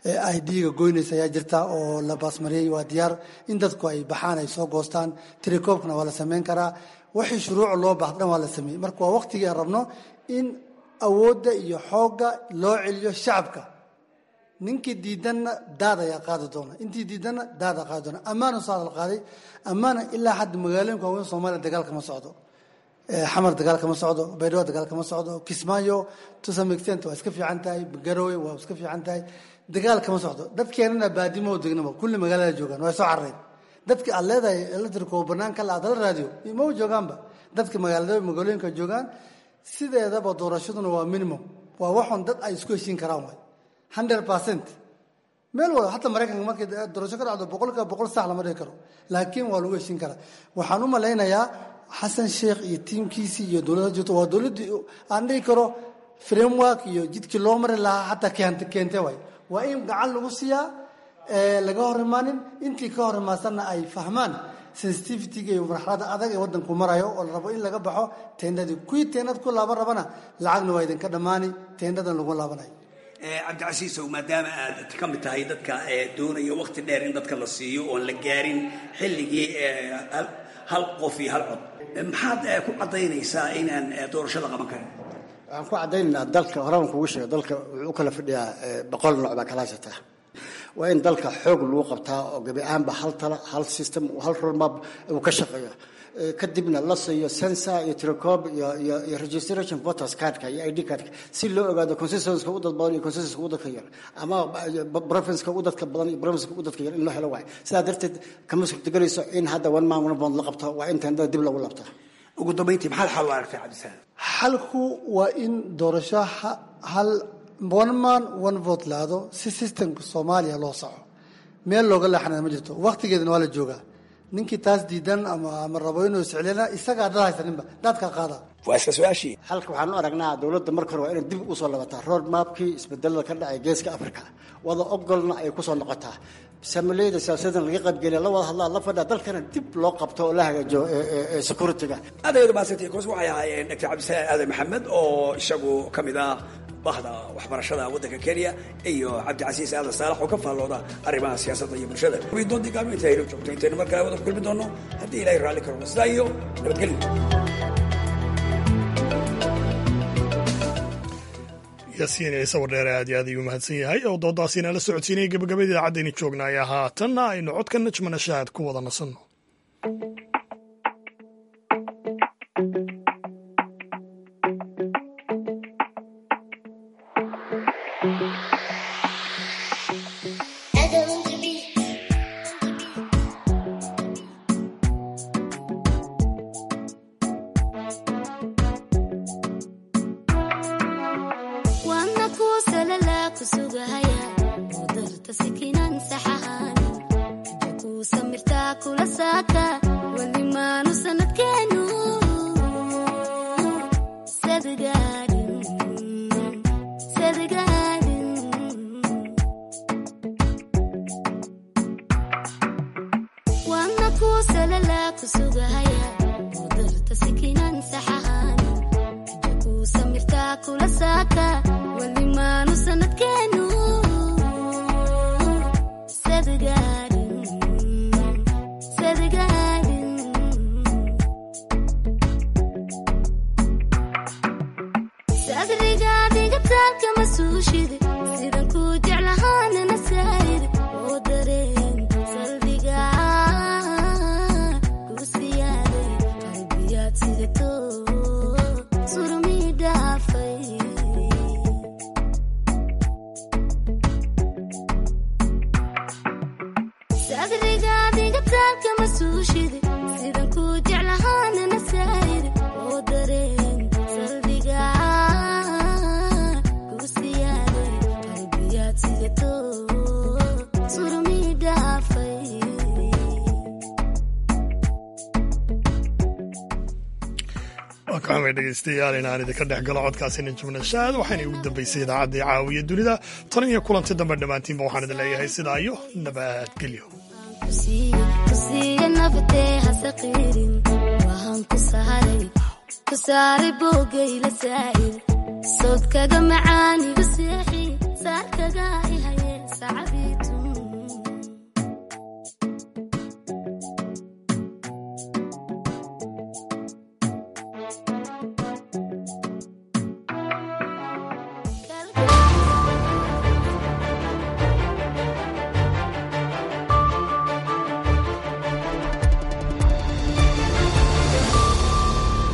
idga goynaysa ayaa jirta oo la baasmariyey waa diyaar in dadku ay baxaan ay soo goostaan tirakoobkana waa la sameyn karaa wixii shuruuc loo baahda dhan waa la sameeyey marka waa waqtigii aan rabno in awoodda iyo xoogga loo celiyo shacabka ninkii diidanna daad ayaa qaadi doona intii diidanna daada qaadi doona ammaana saa la qaaday ammaana ilaa hadda magaalooyinka waaweyn soomaaliya dagaal kama socdo xamar dagaal kama socdo baydhabo dagaal kama socdo kismaayo to some extent waa iska fiican tahay garowe waa iska fiican tahay dagaal kama socdo dadkeenana baadimo degnaba kulli magaalada joogaan waa soo carareen dadka aad leedahay electrico banaanka la adala raadiyo ma joogaanba dadka magaalada magaalooyinka joogaan sideedaba doorashaduna waa minimum waa waxun dad ay isku heshiin karaan way hundred percent meel walba hataa maraykanka markay doorasho ka dhacdo boqolkiiba boqol sax lama dhihi karo laakiin waa lagu heshiin karaa waxaan u malaynayaa xasan sheekh iyo tiimkiisii iyo dowladda jirto waa dowladdii aan dhihi karo framework iyo jidkii loo mari lahaa hataa keent keente way waa in gacan lagu siiyaa laga hor imaanin intii ka hor imaadsanna ay fahmaan sensitivityga iyo marxalada adag ee wadanku marayo oo la rabo in laga baxo teendadii kuwii teendad ku laaban rabana lacagna waa idinka dhammaani teendadan lagu laabanayo cabdicasiisow maadaama aad ka mid tahay dadka doonaya wakti dheer in dadka la siiyo oon la gaarin xilligii hal qof iyo hal cod maxaad ku caddaynaysaa inaan doorasho la qaban karin waxaan ku caddaynaynaa dalka horaan kugu sheego dalka wuxuu u kala fadhiyaa boqol nooc baa kala haysataa waa in dalka xoog lagu qabtaa oo gebi ahaanba hal tala hal system hal roadmap uu ka shaqeeyo kadibna la siiyo sensor iyo tirecob iyo iyo iyo registration voters cardka iyo id cardka si loo ogaado constituencyka u dad badan iyo constituencyka u dadka yar ama provinceka u dadka badan iyo provinceka u dadka yar in loo helo waayo sidaa darteed kama suurtagelayso in hadda one man one bond la qabto waa in tendada dib lagu labtaa ugu dambayntii maxaad xal u aragtay cabdisalaam xalku waa in doorasho hal one man one vote laado si systemka soomaaliya loo saco meel looga leexanaya ma jirto waktigeedana waa la joogaa ninkii taas diidan ama ama rabo inuu iscelina isagaa dad haysaninba dadka qaada waa isla su-aashii halka waxaan u aragnaa dowladda marka hore waa inay dib usoo labataa road mapkii isbedelada ka dhacay geeska africa wada ogolna ay kusoo noqotaa samaleyda siyaasadan laga qaybgeliya la wada hadlaa la fadhaa dalkana dib loo qabto oo la hagaajo securityga aad ayadu mahadsantihiin kuwas waxay ahaayeen dr cabdisalaam aadan maxamed oo isagu ka mid ah bahda waxbarashada waddanka kenya iyo cabdicasiis aadan saalax oo ka faallooda arrimaha siyaasadda iyo bulshada doontii gaalmo inta aynu joogto intaynu mar kale wada ku kulmi doono haddii ilahay raalli karo sidaa iyo nabadgelyo yaasiin ciise wardheere aad iyo aad ayuu mahadsan yahay oo doodaasiina la socodsiinaya gabagabada idaacaddeeni joogna ayaa haatanna aynu codka najmana shaahad ku wada nasanno waa ka xumay dhegaystayaal inaan idinka dhex galo codkaasina jubnashaad waxayna ugu dambaysay idaacaddii caawiya dunida tan iyo kulanti dambe dhammaantiinba waxaan idin leeyahay sidaa iyo nabadgelyo kusaaray boogayla saa'ir sawdkaga macaaniga seexi saarkaga ihaye sacabiitu